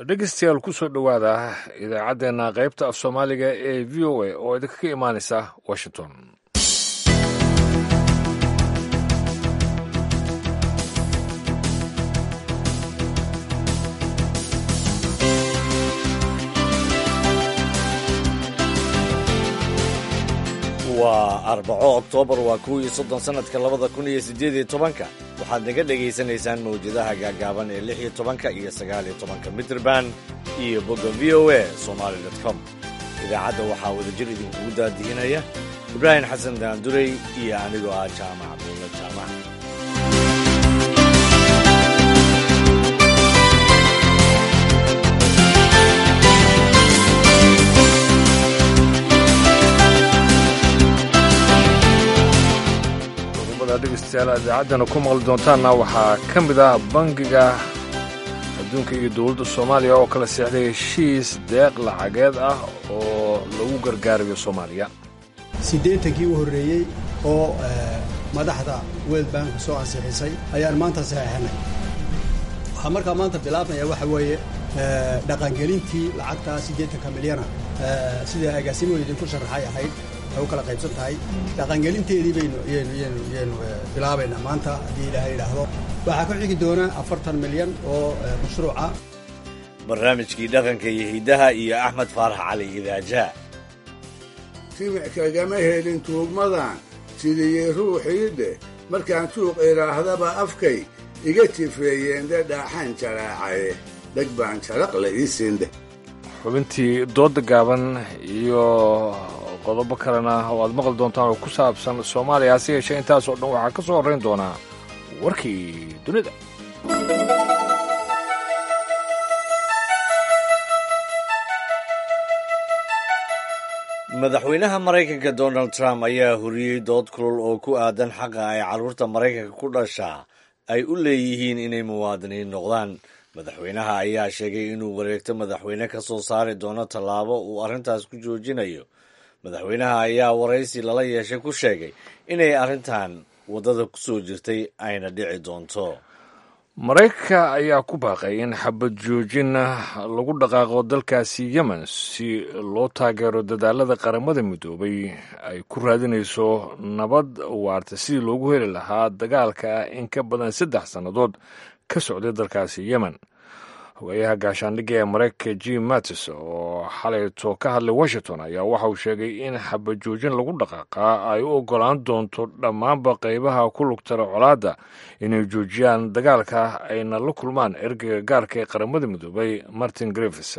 dhegeystayaal kusoo dhowaada idaacaddeenna qaybta af soomaaliga ee v o a oo idinka ka imaanaysa washington waa arbaco oktoobar waa kow iyo soddon sannadka labada kun iyo siddeed iyo tobanka waxaad naga dhegaysanaysaan mawjadaha gaagaaban ee lix iyo tobanka iyo sagaal iyo tobanka mitrband iyo bogga v o a somaali dot com idaacadda waxaa wadajir idinkugu daadihinaya ibraahim xasan daandurey iyo anigoo ah jaamac buulla jaamac dhegeystayaal idaacaddana ku maqli doontaanna waxaa ka mid ah bangiga adduunka iyo dowladda soomaaliya oo kala seexday heshiis deeq lacageed ah oo lagu gargaarayo soomaaliya siddeetankii u horreeyey oo madaxda world bank soo ansixisay ayaan maanta saxeixnay waxaa markaa maanta bilaabmaya waxa weeye dhaqangelintii lacagtaa siddeetanka milyana sida agaasimoy idinku sharaxay ahayd waxay u kala qaybsan tahay dhaqangelinteedii baynu ynu ynu yaynu bilaabaynaa maanta haddii ilaahay idhaahdo waxaa ku xigi doona afartan milyan oo mashruuca barnaamijkii dhaqanka iyo hiddaha iyo axmed faarax cali idaajaha timic kagama helin tuugmadan sidiyey ruuxii dheh markaan tuuq idhaahdaba afkay iga tifeeyeen dhe dhaaxaan jaraacaye dheg baan jaraqle ii siindheh xubintii dooda gaaban iyo qodobo kalena oo aad maqli doontaan oo ku saabsan soomaaliya hase yeeshee intaasoo dhan waxaa ka soo horrayn doonaa warkii dunida madaxweynaha maraykanka donald trump ayaa horiyey dood kulul oo ku aadan xaqa ay carruurta maraykanka ku dhashaa ay u leeyihiin inay muwaadiniin noqdaan madaxweynaha ayaa sheegay inuu wareegto madaxweyne ka soo saari doono tallaabo uu arrintaas ku joojinayo madaxweynaha ayaa waraysi lala yeeshay ku sheegay inay arrintan waddada ku soo jirtay ayna dhici doonto maraykanka ayaa ku baaqay in xabad joojin lagu dhaqaaqo dalkaasi yemen si loo taageero dadaalada qaramada midoobay ay ku raadinayso nabad waarta sidii loogu heli lahaa dagaalka in ka badan saddex sannadood ka socday dalkaasi yemen hogayaha gaashaandhigga ee maraykanka jim mattis oo xalayto ka hadlay washington ayaa waxa uu sheegay in xabajoojin lagu dhaqaaqaa ay u oggolaan doonto dhammaanba qaybaha ku lugtara colaadda inay joojiyaan dagaalka ayna la kulmaan ergeyga gaarka ee qaramada midoobay martin griffis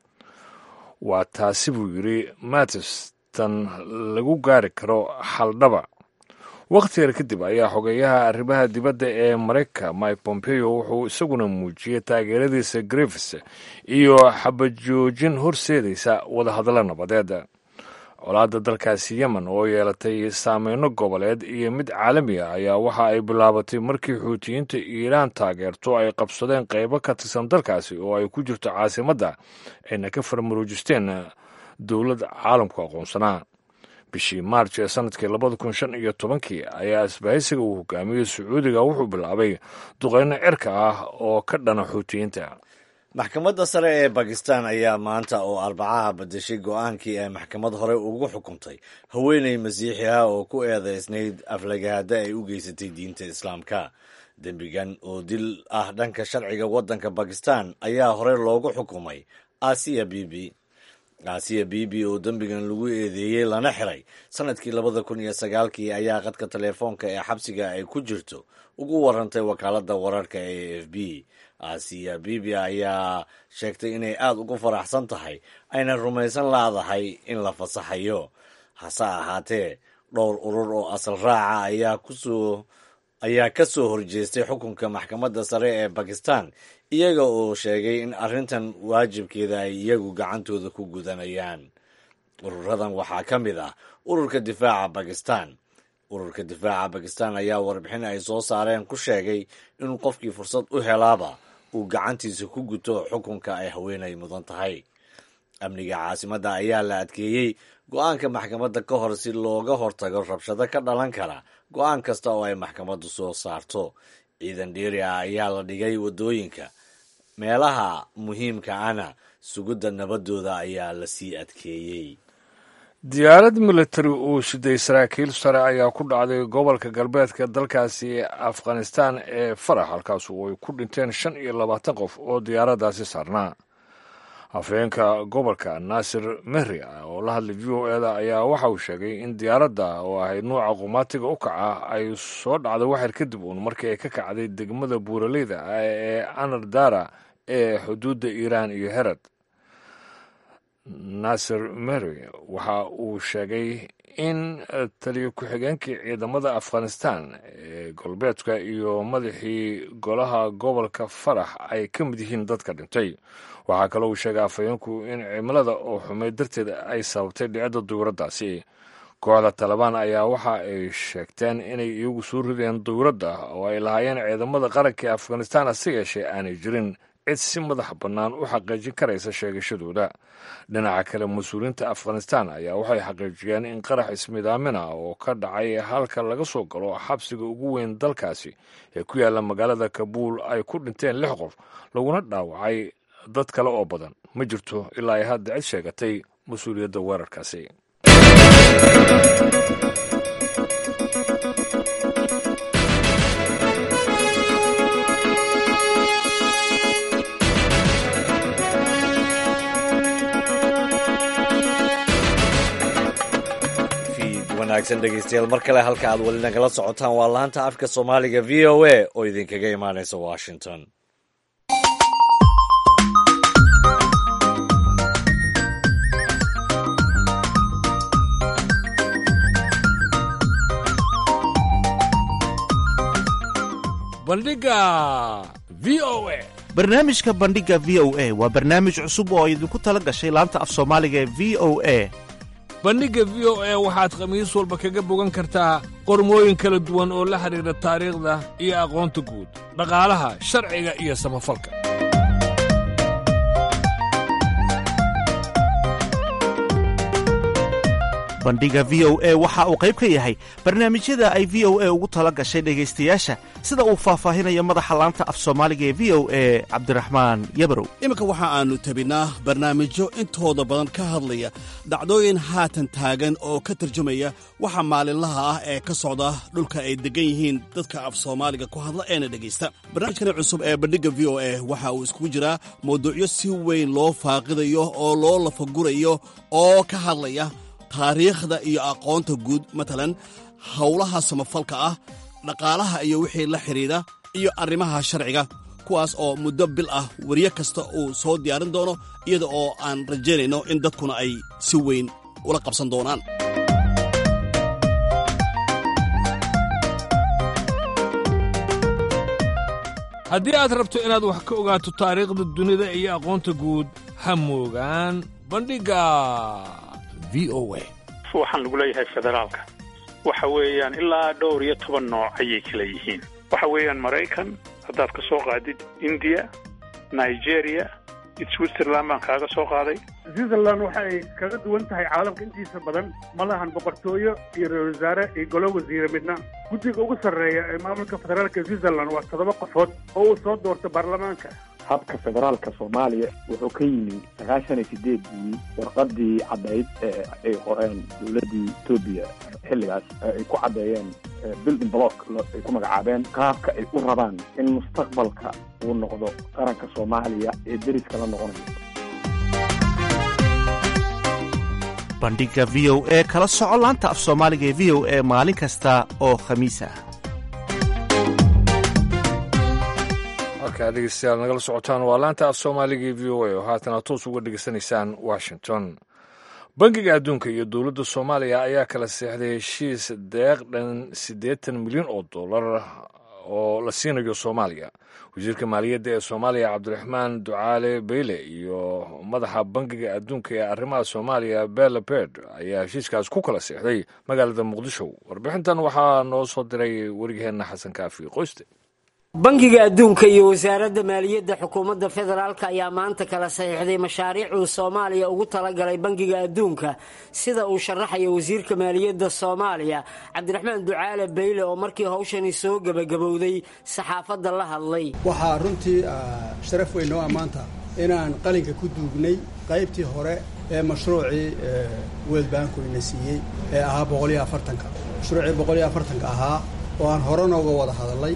waa taasi buu yidhi mattis tan lagu gaari karo xaldhaba wakhti yar kadib ayaa xogeeyaha arrimaha dibadda ee maraykanka mike pompeo wuxuu isaguna muujiyey taageeradiisa griffis iyo xabajoojin horseedaysa wadahadallo nabadeed colaadda dalkaasi yemen oo yeelatay saameyno goboleed iyo mid caalami ah ayaa waxa ay bilaabatay markii xuutiyiinta iiraan taageerto ay qabsadeen qaybo ka tirsan dalkaasi oo ay ku jirto caasimadda ayna ka farmaruujisteen dowlad caalamku aqoonsanaa bishii maarj ee sanadkii labada kun shan iyo tobankii ayaa isbahaysiga uu hogaamiyey sacuudiga wuxuu bilaabay duqeyno cirka ah oo ka dhana xuutiyiinta maxkamadda sare ee bakistan ayaa maanta oo arbacaha badashay go-aankii ay maxkamad hore ugu xukuntay haweeney masiixi ah oo ku eedaysnayd aflagaada ay u geysatay diinta islaamka dembigan oo dil ah dhanka sharciga waddanka bakistan ayaa hore loogu xukumay asiya bibi aasiya bibi oo dembigan lagu eedeeyey lana xiray sanadkii labada kun iyo sagaalkii ayaa qadka teleefoonka ee xabsiga ay ku jirto ugu warantay wakaaladda wararka ee a f b aasiya bibi ayaa sheegtay inay aada ugu faraxsan tahay ayna rumaysan laadahay in la fasaxayo hase ahaatee dhowr urur oo asal raaca ayaa kusoo ayaa ka soo horjeestay xukunka maxkamadda sare ee bakistan iyaga oo sheegay in arrintan waajibkeeda ay iyagu gacantooda ku gudanayaan ururadan waxaa ka mid ah ururka difaaca bakistan ururka difaaca bakistan ayaa warbixin ay soo saareen ku sheegay in qofkii fursad u helaaba uu gacantiisa ku guto xukunka ay haweenay mudan tahay amniga caasimadda ayaa la adkeeyey go-aanka maxkamadda ka hor si looga hortago rabshado ka dhalan kara go-aan kasta oo ay maxkamaddu soo saarto ciidan dheeri ah ayaa la dhigay waddooyinka meelaha muhiimka ana sugidda nabadooda ayaa la sii adkeeyey diyaarad militari uu siday saraakiil sare ayaa ku dhacday gobolka galbeedka dalkaasi afghanistan ee farax halkaas oo ay ku dhinteen shan iyo labaatan qof oo diyaaraddaasi saarnaa afhayeenka gobolka naasir mehri oo la hadlay v o eda ayaa waxa uu sheegay in diyaaradda oo ahayd nuuca qumaatiga u kaca ay soo dhacday waxyar kadib uun markii ay ka kacday degmada buuraleyda ah ee anardara ee xuduudda iiraan iyo herad naasir mary waxa uu sheegay in taliyo ku-xigeenkii ciidamada afghanistan ee galbeedka iyo madaxii golaha gobolka farax ay ka mid yihiin dadka dhintay waxaa kaloo uu sheegay afhayeenku in cimilada oo xumeyd darteed ay sababtay dhicidda dawladdaasi kooxda talabaan ayaa waxa ay sheegteen inay iyagu soo rideen dawladda oo ay lahaayeen ciidamada qaranka ee afghanistan hase yeeshee aanay jirin cid si madax bannaan u xaqiijin karaysa sheegashadooda dhinaca kale mas-uuliyiinta afghanistan ayaa waxay xaqiijiyeen in qarax ismidaamina oo ka dhacay halka laga soo galo xabsiga ugu weyn dalkaasi ee ku yaalla magaalada kabuul ay ku dhinteen lix qof laguna dhaawacay dad kale oo badan ma jirto ilaa ay hadda cid sheegatay mas-uuliyadda weerarkaasi wanaagsan dhegeystayaal mar kale halka aad weli nagala socotaan waa laanta afka soomaaliga v o a oo idinkaga imaanaysa washington bandhiga v o a barnaamijka bandhiga v o a waa barnaamij cusub oo idinku tala gashay laanta af soomaaliga ee v o a bandhigga v o a waxaad khamiis walba kaga bogan kartaa qormooyin kala duwan oo la xidhiidha taariikhda iyo aqoonta guud dhaqaalaha sharciga iyo samafalka bandhiga v o a waxa uu qayb ka yahay barnaamijyada ay v o a ugu tala gashay dhegaystayaasha sida uu faahfaahinayo madaxa laanta af soomaaliga ee v o a cabdiraxmaan yabarow iminka waxa aannu tabinaa barnaamijyo intooda badan ka hadlaya dhacdooyin haatan taagan oo ka tarjumaya waxa maalinlaha ah ee ka socda dhulka ay deggan yihiin dadka af soomaaliga ku hadla eena dhegaysta barnaamijkani cusub ee bandhigga v o a waxa uu iskugu jiraa mawduucyo si weyn loo faaqidayo oo loo lafagurayo oo ka hadlaya taariikhda iyo aqoonta guud matalan howlaha samafalka ah dhaqaalaha iyo wixii la xidhiidha iyo arrimaha sharciga kuwaas oo muddo bil ah weriye kasta uu soo diyaarin doono iyada oo aan rajaynayno in dadkuna ay si weyn ula qabsan doonaan haddii aad rabto inaad wax ka ogaato taariikhda dunida iyo aqoonta guud ha moogaan bandhigga v o a waxaan lagu leeyahay federaalka waxa weeyaan ilaa dhowr iyo toban nooc ayay kala yihiin waxa weeyaan maraykan haddaad ka soo qaadid indiya nigeria switzerland baan kaaga soo qaaday switzerland waxa ay kaga duwan tahay caalamka intiisa badan ma lahan boqortooyo iyo ra-isul wasaare iyo golo wasiire midna guddiga ugu sarreeya ee maamulka federaalka switzerland waa toddoba qofood oo uu soo doorto baarlamaanka habka federaalka soomaaliya wuxuu ka yimi sagaashan iyo sideedii warqadii caddayd ee ay qoreen dowladdii etoobiya xilligaas ay ku caddeeyeen building block ay ku magacaabeen qaabka ay u rabaan in mustaqbalka uu noqdo qaranka soomaaliya ee deriska la noqonayo bandhigga v o a kala soco laanta af soomaaliga ee v o a maalin kasta oo khamiis ah halkaa dhegeystayaal nagala socotaan waa laanta af soomaaliga v o a oo haatana toos uga dhegeysanaysaan washington bangiga adduunka iyo dowladda soomaaliya ayaa kala seexday heshiis deeq dhan siddeetan milyan oo dollar oo la siinayo soomaaliya wasiirka maaliyadda ee soomaaliya cabdiraxmaan ducaale beyle iyo madaxa bangiga adduunka ee arrimaha soomaaliya bella berd ayaa heshiiskaas ku kala seexday magaalada muqdisho warbixintan waxaa noo soo diray warigeenna xasan kaafi qoyste bangiga adduunka iyo wasaaradda maaliyadda xukuumadda federaalk ayaa maanta kala saxiixday mashaariic uu soomaaliya ugu talagalay bangiga adduunka sida uu sharaxaya wasiirka maaliyadda soomaaliya cabdiraxmaan ducaale beyle oo markii hawshani soo gebagabowday saxaafadda la hadlay waxaa runtii sharaf weyn noo ammaanta inaan qalinka ku duugnay qaybtii hore ee mashruucii world banku ina siiyey ee ahaa boqol iyo afartanka mashruucii boqol iyo afartanka ahaa oo aan hore nooga wada hadalnay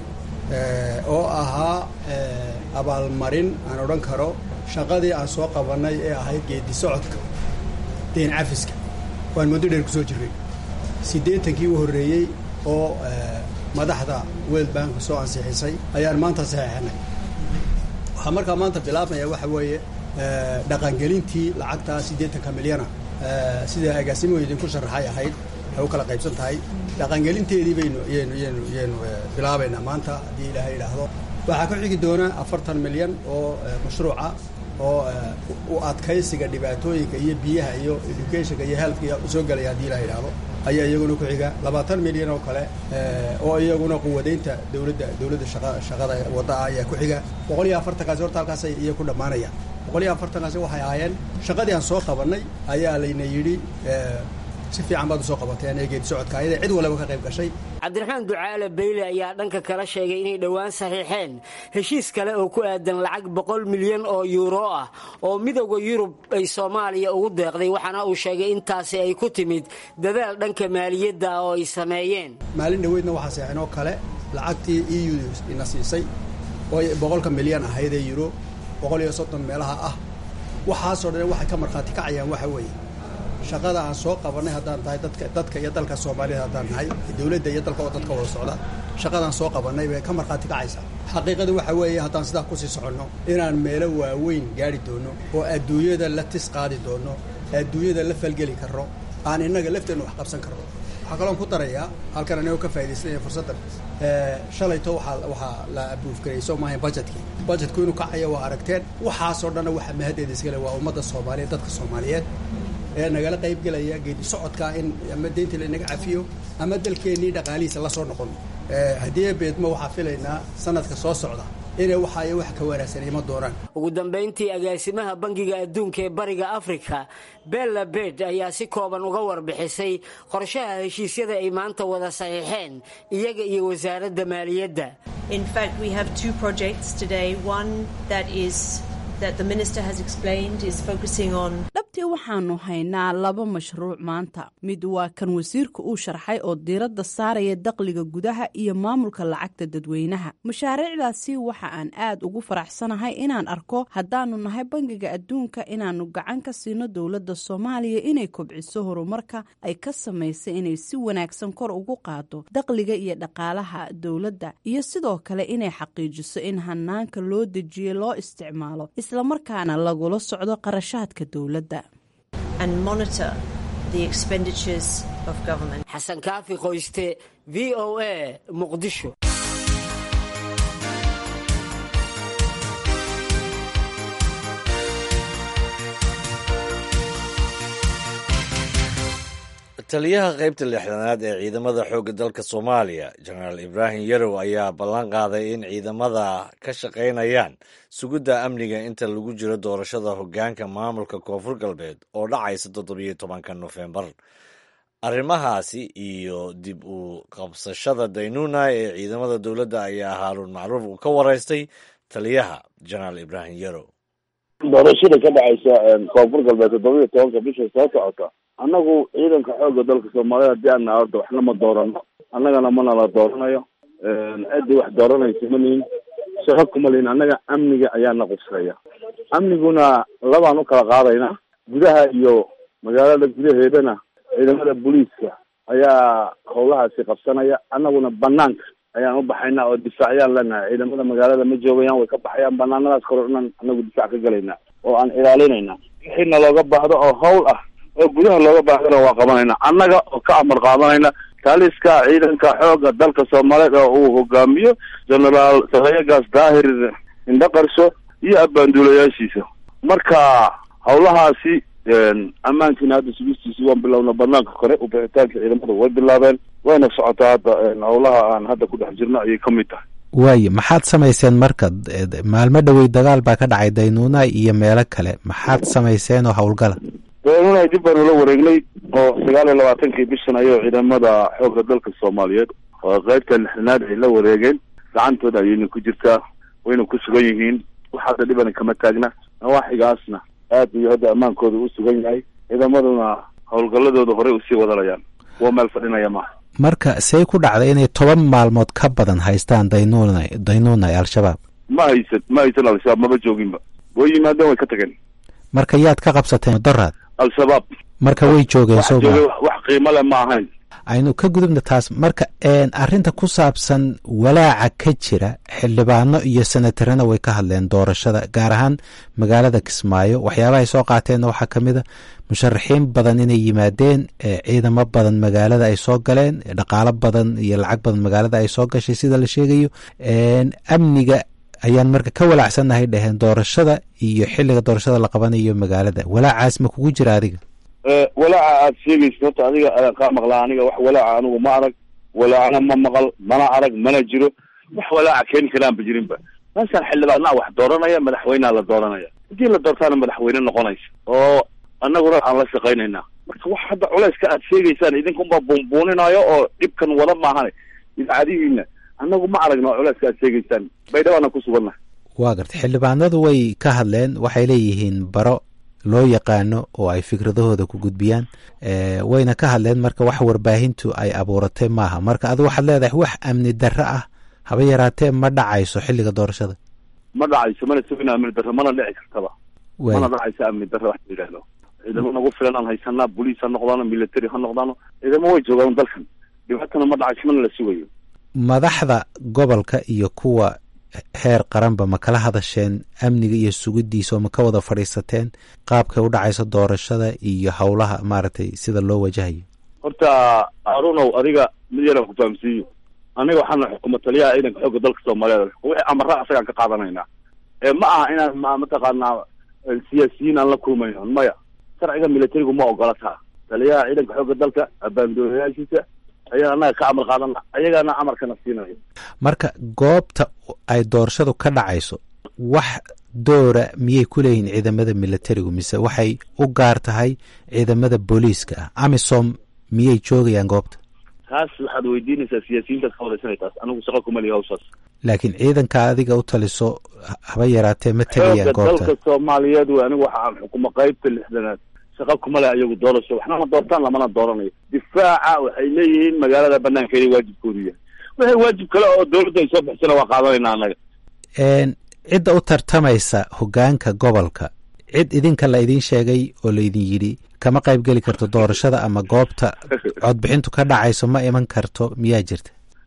oo ahaa abaalmarin aan odhan karo shaqadii aan soo qabannay ee ahayd geedi socodka deen cafiska waan muddo dheer ku soo jirray siddeetankii u horreeyey oo madaxda world bank soo ansixisay ayaan maanta saxeexnay waxaa markaa maanta bilaabmaya waxa weeye dhaqangelintii lacagtaa siddeetanka milyana sida agaasimuhu idinku sharaxay ahayd waxay u kala qaybsan tahay dhaqangelinteedii baynu yaynu yaynu yaynu bilaabaynaa maanta haddii ilaahay idhaahdo waxaa ku xigi doona afartan milyan oo mashruuca oo u adkaysiga dhibaatooyinka iyo biyaha iyo educationka iyo healthka soo gelaya haddii ilahay idhaahdo ayaa iyaguna ku xiga labaatan milyan oo kale oo iyaguna quwadeynta dowladda dowladda shaqa shaqada wadda ah ayaa ku xiga boqol iyo afartankaasi horta halkaasay iyo ku dhammaanayaan boqol iyo afartankaasi waxay ahaayeen shaqadii aan soo qabannay ayaa layna yidhi si fiican baad usoo qabateen ee geedi socodka ayada cid walaba ka qayb gashay cabdiraxmaan ducaale beyle ayaa dhanka kala sheegay inay dhowaan saxiixeen heshiis kale oo ku aadan lacag boqol milyan oo yuuro ah oo midowda yurub ay soomaaliya ugu deeqday waxaana uu sheegay intaasi ay ku timid dadaal dhanka maaliyadda oo ay sameeyeen maalin dhoweydna waxaa seexinoo kale lacagtii e u ina siisay oo boqolka milyan ahayd ee yuro boqol iyo soddon meelaha ah waxaasoo dhan waxay ka markhaati kacayaan waxa weeye shaqada aan soo qabannay haddaan tahay dadka dadka iyo dalka soomaaliyed haddaan nahay dowladda iyo dalka oo dadka wada socda shaqadaan soo qabannay bay ka markhaati kacaysaa xaqiiqadu waxa weeye haddaan sidaa kusii soconno inaan meelo waaweyn gaari doono oo adduunyada la tis qaadi doono adduunyada la falgeli karno aan innaga lafteenna wax qabsan karno waxaa kaloon ku darayaa halkan anigoo ka faaidaysanaya fursaddan shalayto waaa waxaa la abuufgarayay soo maahayn budgetkii budgetku inuu kacaya waa aragteen waxaasoo dhanna waxa mahaddeeda iskale waa ummadda soomaaliyeed dadka soomaaliyeed ee nagala qayb gelaya geedi socodkaa in ama deynta laynaga cafiyo ama dalkeennii dhaqaalihiisa la soo noqon haddii beedmo waxaa filaynaa sanadka soo socda inay waxaayo wax ka wanaagsan ima doonaan ugu dambayntii agaasimaha bangiga adduunka ee bariga afrika bella bed ayaa si kooban uga warbixisay qorshaha heshiisyada ay maanta wada saxiixeen iyaga iyo wasaaradda maaliyadda dhabtii waxaanu haynaa laba mashruuc maanta mid waa kan wasiirka uu sharxay oo diiradda saaraya dakhliga gudaha iyo maamulka lacagta dadweynaha mashaariicdaasi waxa aan aad ugu faraxsanahay inaan arko haddaanu nahay bangiga adduunka inaannu gacan ka siino dowladda soomaaliya inay kobciso horumarka ay ka samaysay inay si wanaagsan kor ugu qaado dakhliga iyo dhaqaalaha dowladda iyo sidoo kale inay xaqiijiso in hanaanka loo dejiye loo isticmaalo islamarkaana lagula socdo qarashaadka dowladda xasan kaafi qoyste v o a muqdisho taliyaha qaybta lixdanaad ee ciidamada xoogga dalka soomaaliya jenaraal ibraahim yarow ayaa ballan qaaday in ciidamada ka shaqaynayaan sugidda amniga inta lagu jiro doorashada hoggaanka maamulka koonfur galbeed oo dhacaysa toddobiyo tobanka nofembar arrimahaasi iyo dib u qabsashada daynuuna ee ciidamada dowladda ayaa haaruun macruuf uu ka waraystay taliyaha jenaraal ibraahim yarow doorashada ka dhacaysa koonfur galbeed toddobiyo tobanka bisha soo socota annagu ciidanka xoogga dalka soomaaliya haddii aan nahay horta waxna ma doorano annagana mana la dooranayo ciddii wax dooranaysa ma lihin shaqo kuma lihin annaga amniga ayaana qubseeya amniguna labaan u kala qaadaynaa gudaha iyo magaalada gudaheedana ciidamada booliiska ayaa howlahaasi qabsanaya annaguna banaanka ayaan u baxaynaa oo difaacyaan leenahay ciidamada magaalada ma joogayaan way ka baxayaan banaanadaas kore dhan annagu difaac ka gelaynaa oo aan ilaalinayna wixiina looga baahdo oo hawl ah oo gudaha looga baahdana waa qabanayna annaga oo ka amar qaadanayna taliska ciidanka xooga dalka soomaaliyeed oo uu hogaamiyo genaraal sarayagaas daahir indhaqarsho iyo abbaanduulayaashiisa marka howlahaasi ammaankiina hadda sugistiisi waan bilowna banaanka kore ubixitaanka ciidamadu way bilaabeen wayna socotaa hadda howlaha aan hadda ku dhex jirno ayay ka mid tahay waaye maxaad samayseen marka maalmo dhowey dagaal baa ka dhacay daynuuna iyo meelo kale maxaad samayseen oo howlgala daynuuna dib baanu la wareegnay oo sagaal iyo labaatankii bishan ayuu ciidamada xoogga dalka soomaaliyeed oo qaybta lixdanaad ay la wareegeen gacantooda ayayna ku jirtaa wayna ku sugan yihiin wax hadda dhibana kama taagna nawaaxigaasna aad iyo hadda ammaankooda u sugan yahay ciidamaduna howlgalladooda horey usii wadanayaan kuwa meel fadhinaya maaha marka see ku dhacday inay toban maalmood ka badan haystaan daynuuna daynuuna ee al-shabaab ma haysan ma haysan al-shabaab maba jooginba way yimaadeen way ka tageen marka yaad ka qabsateen doraad al-shabaab marka way joogeen wax soo jooga ma wax- wax qiimo leh ma ahayn aynu ka gudubna taas marka een, arrinta ku saabsan walaaca ka jira xildhibaano iyo senatarana way ka hadleen doorashada gaar ahaan magaalada kismaayo waxyaabaha ay soo qaateenna waxaa ka mid a musharaxiin badan inay yimaadeen ee ciidamo badan magaalada ay soo galeen dhaqaalo badan iyo lacag badan magaalada ay soo gashay sida la sheegayo een, amniga ayaan marka ka walaacsannahay dheheen doorashada iyo xilliga doorashada la qabanayo magaalada walaacaas ma kugu jira adiga Eh, walaaca aad sheegaysa horta adiga ayaan kaa maqlaa aniga wax walaaca anigu ma arag walaacna ma maqal mana arag mana jiro wax walaaca keeni karaanba jirinba meeshaan xildhibaanaa wax dooranaya madaxweynea la dooranaya haddii la doortaana madaxweyne noqonaysa oo annaguna aan la shaqaynaynaa marka wax hadda culayska aad sheegaysaan idinkunbaa buunbuuninayo oo dhibkan wada maahane idaacadihiina annagu ma aragno culayska aad sheegaysaan baydhabaana ku sugannahay waa gartay xildhibaanadu way ka hadleen waxay leeyihiin baro loo yaqaano oo ay fikradahooda ku gudbiyaan Eh, wayna ka hadleen marka wax warbaahintu ay abuuratay maaha marka adigu waxaad leedahay wax amni darro ah haba yaraatee ma dhacayso xilliga doorashada ma dhacayso mana sugina amni darro mana dhici kartaba Waay. mana dhacayso amni darro wax la yidhaahdo ciidamo nagu filan aan haysanaa boliis ha noqdaano military ha noqdaano ciidamo way joogaan dalkan dhibaatana ma dhacayso mana la sugayo madaxda gobolka iyo kuwa heer qaranba ma kala hadasheen amniga iyo sugidiisa oo ma ka wada fadhiisateen qaabkay u dhacayso doorashada iyo howlaha maaragtay sida loo wajahayo horta harunow adiga mid yaraan ku fahamsiiyo aniga waxaana xukuma taliyaha ciidanka xoogga dalka soomaaliyeed wixii amara asagaan ka qaadanaynaa ee ma aha inaan ma mataqaanaa eh, siyaasiyiin aan la kulmayno maya sharciga militarigu ma ogola taa taliyaha ciidanka xoogga dalka abaandoonayaashiisa ayaan annaga ka amar qaadana ayagaana amarkana siinayo marka goobta ay doorashadu ka dhacayso wax doora miyay ku leeyihiin ciidamada militarigu mise waxay u gaar tahay ciidamada booliiska ah amisom miyay joogayaan goobta taas waxaad weydiinaysaa siyaasiyiintaad ka wadaysanay taas anigu shaqo kuma lihi hawshaas laakiin ciidanka adiga u taliso ha- haba yaraatee ma xoogga tegayaan goobta dalka soomaaliyeed wey anigu waxa aan xukumo qaybta lixdanaad shaqa kuma leh ayagu doorasho waxna ma doortaan lamana dooranayo difaaca waxay leeyihiin magaalada banaankeeda waajibkoodu yahay wixii waajib kale oo dowladda ay soo bixisana waa qaadanayna annaga Een, cidda u tartamaysa hogaanka gobolka cid idinka la idiin sheegay oo laydin yidhi kama qayb geli karto doorashada ama goobta codbixintu ka dhacayso ma iman karto miyaa jirta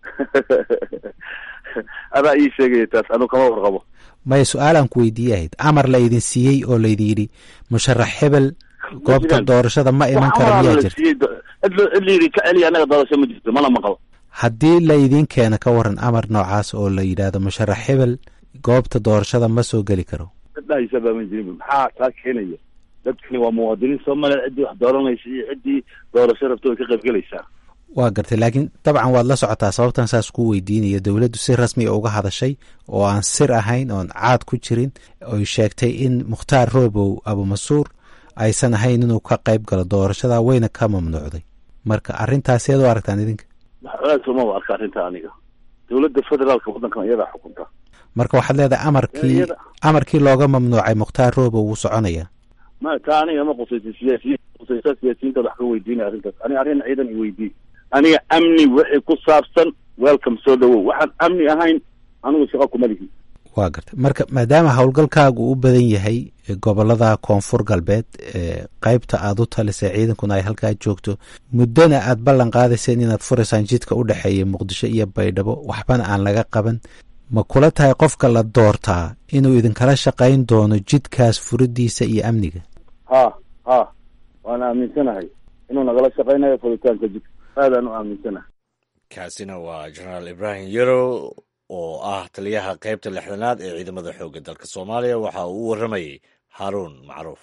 adaa ii sheegaya taas anigu kama warqabo maya su-aalaan ku weydiiyahayd amar la idin siiyey oo laydin yidhi musharax hebel goobta doorashada ma iman karo miyaa jirta siiyey do- cid lo- cid layidhi ka celiya annaga doorasho ma jirto mana maqal haddii la idiin keena ka waran amar noocaas oo la yidhaahdo musharax hebel goobta doorashada ma soo geli karo dhahaysa baa ma jirin maxaa taa keenaya dadkani waa muwaadiniin soomaaliya ciddii wax dooranaysa iyo ciddii doorasho rabto way ka qayb gelaysaa waa gartay laakiin dabcan waad la socotaa sababtan saas ku weydiinaya dowladdu si rasmi uga hadashay oo aan sir ahayn oon caad ku jirin oy sheegtay in mukhtaar roobow abumasuur aysan ahayn inuu ka qayb galo doorashada wayna ka mamnuucday marka arrintaas eed u aragtaan idinka wax culays uma arka arrinta aniga dowladda federaalka waddankan iyadaa xukunta marka waxaad leedahay amarkii Iyada- amarkii looga mamnuucay mukhtaar roobow wuu soconaya ma taa aniga ma qusaysa siyaasiyiin qusaysa siyaasiyiinta wax ka weydiinaya arrintaas aniga arrin ciidan i weydii aniga amni wixii ku saabsan welcome soo dhawow waxaan amni ahayn anigu shaqo kuma lihi waa gartay marka maadaama howlgalkaagu u badan yahay e, gobolada koonfur galbeed e, qaybta aad u talisay ciidankuna ay halkaa joogto muddona aad ballan qaadayseen inaad furaysaan jidka u dhexeeya muqdisho iyo baydhabo waxbana aan laga qaban ma kula tahay qofka la doortaa inuu idinkala shaqayn doono jidkaas furidiisa iyo amniga ha ha waan aaminsanahay inuu nagala shaqaynayo furitaanka jidka aadaan u aaminsanahay kaasina waa jenaraal ibraahim yarow oo ah taliyaha qaybta lixdanaad ee ciidamada xoogga dalka soomaaliya waxa uu u warramayey haaruun macruuf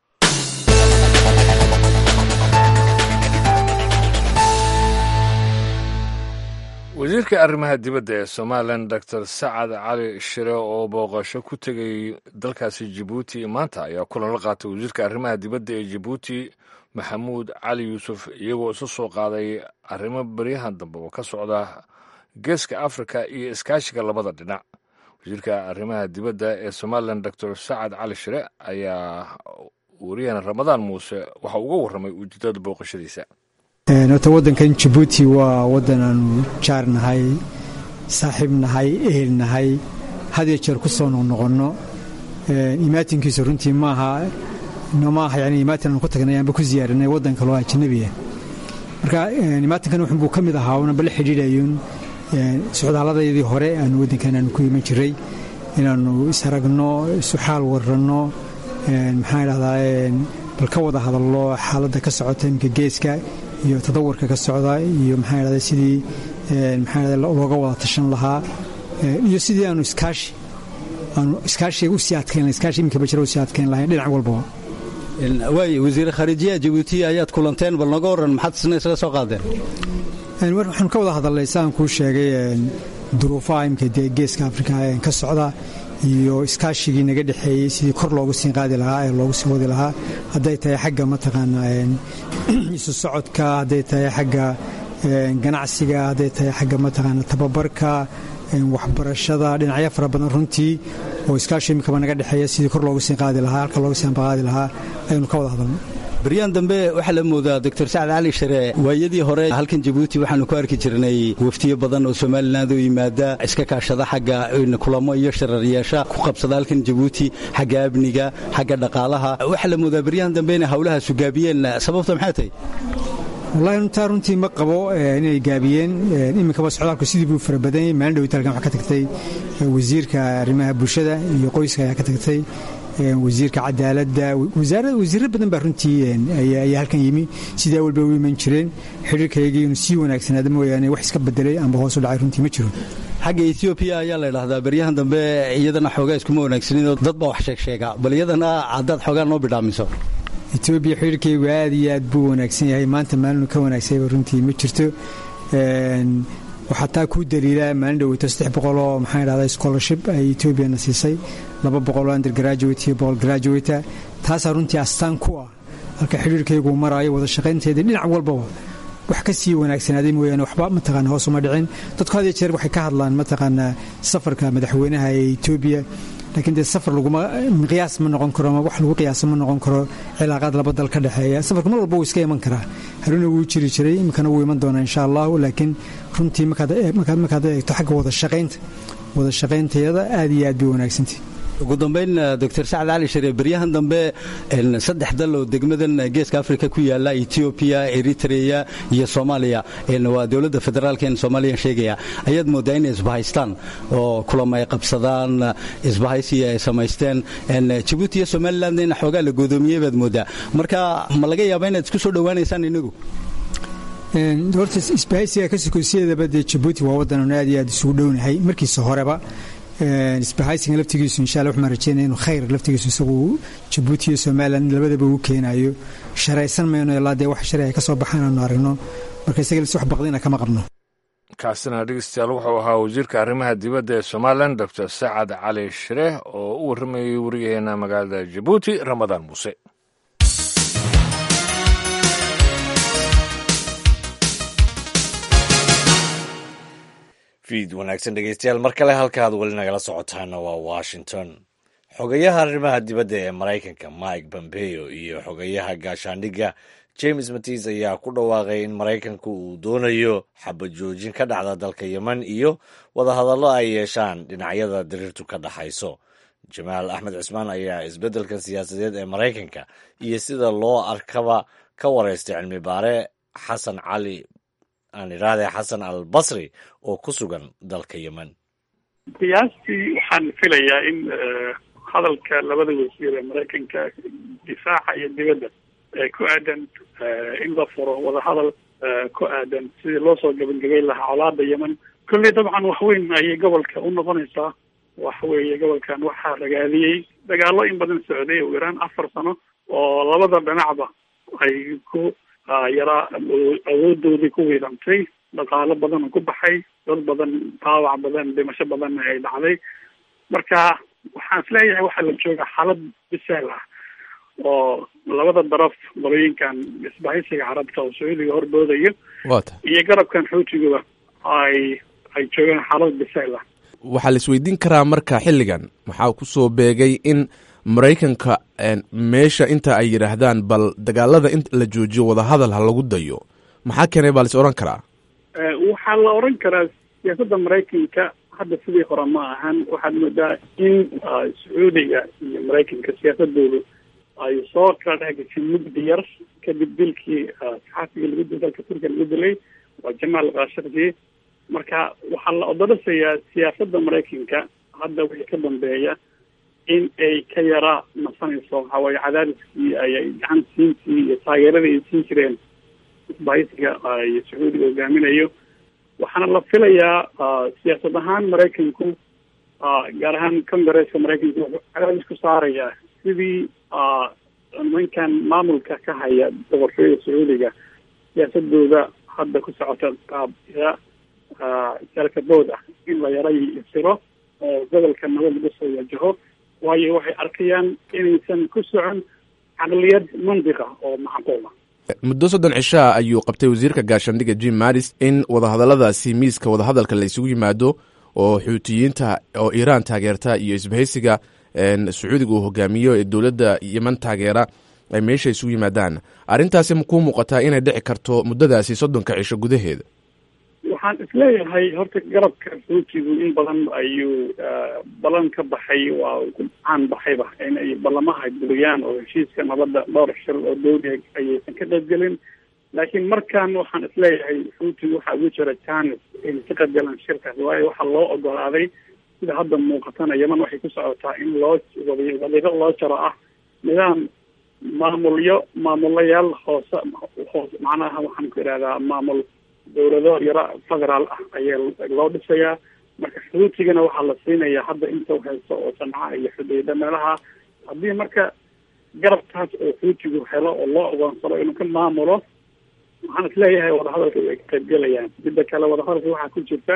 wasiirka arrimaha dibadda ee somalilan doctor sacad cali shire oo booqasho ku tegay dalkaasi jabuuti maanta ayaa kulan la qaatay wasiirka arrimaha dibadda ee jabuuti maxamuud cali yuusuf iyagoo isu soo qaaday arrimo baryahan dambe oo ka socda geeska afrika iyo iskaashiga labada dhinac wasiirka arrimaha dibadda ee somalilan doctor sacad cali shire ayaa wariyahana ramadaan muuse waxa uga warramay ujeedada booqashadiisa horta waddankan jabuuti waa waddan aanu jaar nahay saaxiib nahay ehel nahay had iyo jeer ku soo noqnoqonno imaatinkiisu runtii maaha nomaaha yani imaatin aanu ku tagnay aanba ku ziyaaranay waddan kaloo ajnabiya marka imaatinkan wuxunbuu ka mid ahaa unanba la xidhiidhayun socdaalladayadii hore aanu waddankan aanu ku iman jiray inaannu isaragno isu xaal waranno maxaan idhahdaa bal ka wada hadallo xaaladda ka socota iminka geeska iyo tadawarka ka socda iyo maxaan idhahdaa sidii maxaan idhahdaa looga wada tashan lahaa iyo sidii aanu iskaashi aanu iskaashiga u sii adkayn iskaashi iminka bajira u sii adkayn lahayn dhinac walbaba waay wasiir khariijiyaha jabuuti ayaad kulanteen bal noga warran maxaad isna isaga soo qaadeen waxaanu ka wada hadalnay saan kuu sheegay duruufaha imika dee geeska afrika ka socda iyo iskaashigii naga dhexeeyey sidii kor loogu sii qaadi lahaa ee loogu sii wadi lahaa hadday tahay xagga mataqaanaa isu socodka hadday tahay xagga ganacsiga hadday tahay xagga mataqaana tababarka waxbarashada dhinacyo fara badan runtii oo iskaashi imikaba naga dhexeeya sidii kor loogu sii qaadi lahaa halka loogu sii ambaqaadi lahaa ayaynu ka wada hadalnay baryaan dambe waxaa la moodaa doctor sacad cali share waayadii hore halkan jabuuti waxaanu ku arki jirnay waftiyo badan oo somalilan oo yimaada iska kaashada xagga kulamo iyo shararyeesha ku qabsada halkan jabuuti xagga amniga xagga dhaqaalaha waxaa la moodaa baryahan dambe inay hawlahaasu gaabiyeen sababta maxay tahay wallahi runtaa runtii ma qabo inay gaabiyeen iminkaba socdaalku sidii buu fara badanyay maalin dhowita halkan waxaa ka tagtay wasiirka arrimaha bulshada iyo qoyska ayaa ka tagtay wasiirka cadaaladda wasiirro badan baa runtii ayaa halkan yimi sidii awalba u iman jireen xidhiirkaygii inuu sii wanaagsanaada mooyaane wax iska bedelay amba hoos u dhacay runtii ma jiro xagga etoobiya ayaa la idhahdaa baryahan dambe iyadana xoogaa iskuma wanaagsaninoo dad baa wax sheegsheega bal iyadana haddaad xoogaa noo bidhaamiso etoobiya xidhiirkaygu aad iyo aad buu wanaagsan yahay maanta maalinu ka wanaagsayba runtii ma jirto waxaa taa kuu daliila maalin dhoweyto saddex boqoloo maxaan idhahdaa scholarship ay etoobiyana siisay laba boqoloo undergraduate iyo boqol graduate taasaa runtii astaan ku ah halka xidhiirkaygu maraayo wada shaqaynteedii dhinac walbaba wax ka sii wanaagsanaaday mooyaane waxba mataqaana hoos uma dhicin dadku had iyo jeer waxay ka hadlaan mataqaanaa safarka madaxweynaha ee etoobiya laakiin dee safar laguma miqyaas ma noqon karo ama wax lagu qiyaasa ma noqon karo cilaaqaad laba dal ka dhexeeya safarku mar walba wuu iska iman karaa haruna wuu jiri jiray iminkana wuu iman doonaa insha allahu laakiin runtii markaad eegto xagga wada shaqaynta wada shaqayntayada aad iyo aad bay wanaagsantay ugu dambayn doctor sacad cali share baryahan dambe saddex dal oo degmadan geeska afrika ku yaala etoobiya eritrea iyo soomaaliya waa dowladda federaalkeen soomaaliya sheegaya ayaad moodaa inay isbahaystaan oo kulama ay qabsadaan isbahaysi ay samaysteen jabuuti iyo somalilandna in xoogaa la goodoomiyey baad moodaa marka ma laga yaaba inaad isku soo dhowaanaysaan inagu horta isbahaysiga ka sokosiyeedaba dee jabuuti waa waddan aanu aad iyo aad isugu dhownahay markiisa horeba isbahaysiga laftigiisu insha alla waxaan rajeynaya inuu khayr laftigiisu isagu jabuuti iyo somalilan labadaba uu keenayo sharaysan mayno ilaa dee wax shalay ay ka soo baxaan aanu aragno marka isaga lis wax baqdina kama qabno kaasina dhegeystayaal wuxuu ahaa wasiirka arrimaha dibadda ee somalilan doctor sacad cali shire oo u warramayay wariyaheena magaalada jabuuti ramadaan muuse fiid wanaagsan dhegeystayaal mar kale halkaad weli nagala socotaana waa washington xogayaha arrimaha dibadda ee maraykanka mike pompeo iyo xogayaha gaashaandhigga james matis ayaa ku dhawaaqay in maraykanku uu doonayo xabad joojin ka dhacda dalka yemen iyo wadahadallo ay yeeshaan dhinacyada diriirtu ka dhaxayso jamaal axmed cismaan ayaa isbeddelka siyaasadeed ee maraykanka iyo sida loo arkaba ka wareystay cilmi baare xasan cali aan idhaahde xasan al basri oo ku sugan dalka yemen qiyaastii waxaan filayaa in hadalka labada wasiir ee maraykanka difaaca iyo dibadda ee ku aadan in la furo wadahadal ku aadan sidii loo soo gabagabeyn lahaa colaada yemen kolley dabcan wax weyn ayay gobolka u noqonaysaa waxa weeye gobolkan waxaa ragaadiyey dagaallo in badan socday ugu yaraan afar sano oo labada dhinacba ay ku yaraa awoodoodii ku wiidantay dhaqaalo badan ku baxay dad badan dhaawac badan dhimasho badanna ay dhacday marka waxaan isleeyahay waxaa la jooga xaalad bisaal ah oo labada daraf qolooyinkan isbahaysiga carabta oo sacuudiga hordoodayo iyo garabkan xuutiguba ay ay joogaan xaalad bisaal ah waxaa la isweydiin karaa marka xilligan waxaa ku soo beegay in maraykanka meesha inta ay yidhaahdaan bal dagaalada in la joojiyo wadahadal ha lagu dayo maxaa keenay baa la is odhan karaa waxaa la oran karaa siyaasadda maraykanka hadda sidii hore ma ahan waxaad moodaa in sacuudiga iyo maraykanka siyaasadoodu ay soo kala dhex gashay mugdi yar kadib dilkii saxaafiga lagu dil dalka turkiya lagu dilay waa jamaal khashakji marka waxaa la odolasayaa siyaasadda maraykanka hadda wixii ka dambeeya in ay ka yara nasanayso waxaa waaye cadaadiskii ay gacan siintii iyo taageeradii ay siin jireen isbahaysiga iyo sacuudiga hogaaminayo waxaana la filayaa siyaasad ahaan maraykanku gaar ahaan congaresska maraykanku wuxuu cadaadis ku saarayaa sidii nimankan maamulka ka haya boqortooyada sacuudiga siyaasadooda hadda ku socota qaabya jalkabood ah in la yara isiro oo gobolka nabad lagu soo wajaho waayo waxay arkayaan inaysan ku socon caqliyad mandiqa oo macquula muddo soddon cishaa ayuu qabtay wasiirka gaashaandhigga jim maris in wadahadalladaasi miiska wadahadalka la isugu yimaado oo xuutiyiinta oo iiraan taageerta iyo isbahaysiga sacuudiga uu hogaamiyo ee dowladda yeman taageera ay meesha isugu yimaadaan arrintaasi makuu muuqataa inay dhici karto muddadaasi soddonka cisho gudaheeda waxaan isleeyahay horta garabka xuutigu in badan ayuu ballan ka baxay waa ku caan baxayba in ay ballamaha buriyaan oo heshiiska nabadda dhowr shir oo dowli ayaysan ka qaybgelin laakiin markan waxaan isleeyahay xuutigu waxaa ugu jira janis inay ka qaybgalaan shirkaas waayo waxaa loo ogolaaday sida hadda muuqatana yeman waxay ku socotaa in loo wadiiqo loo jaro ah nidaam maamulyo maamulayaal hoose hoos macnaha waxaan ku idhahdaa maamul dowlado yaro federaal ah ayaa loo dhisayaa marka xuutigana waxaa la siinayaa hadda inta haysto oo sanca iyo xudeyda meelaha haddii marka garabkaas oo xuutigu helo oo loo ogoonsado inuu ka maamulo waxaan isleeyahay wadahadalka ay ka qaybgelayaan midda kale wadahadalka waxaa ku jirta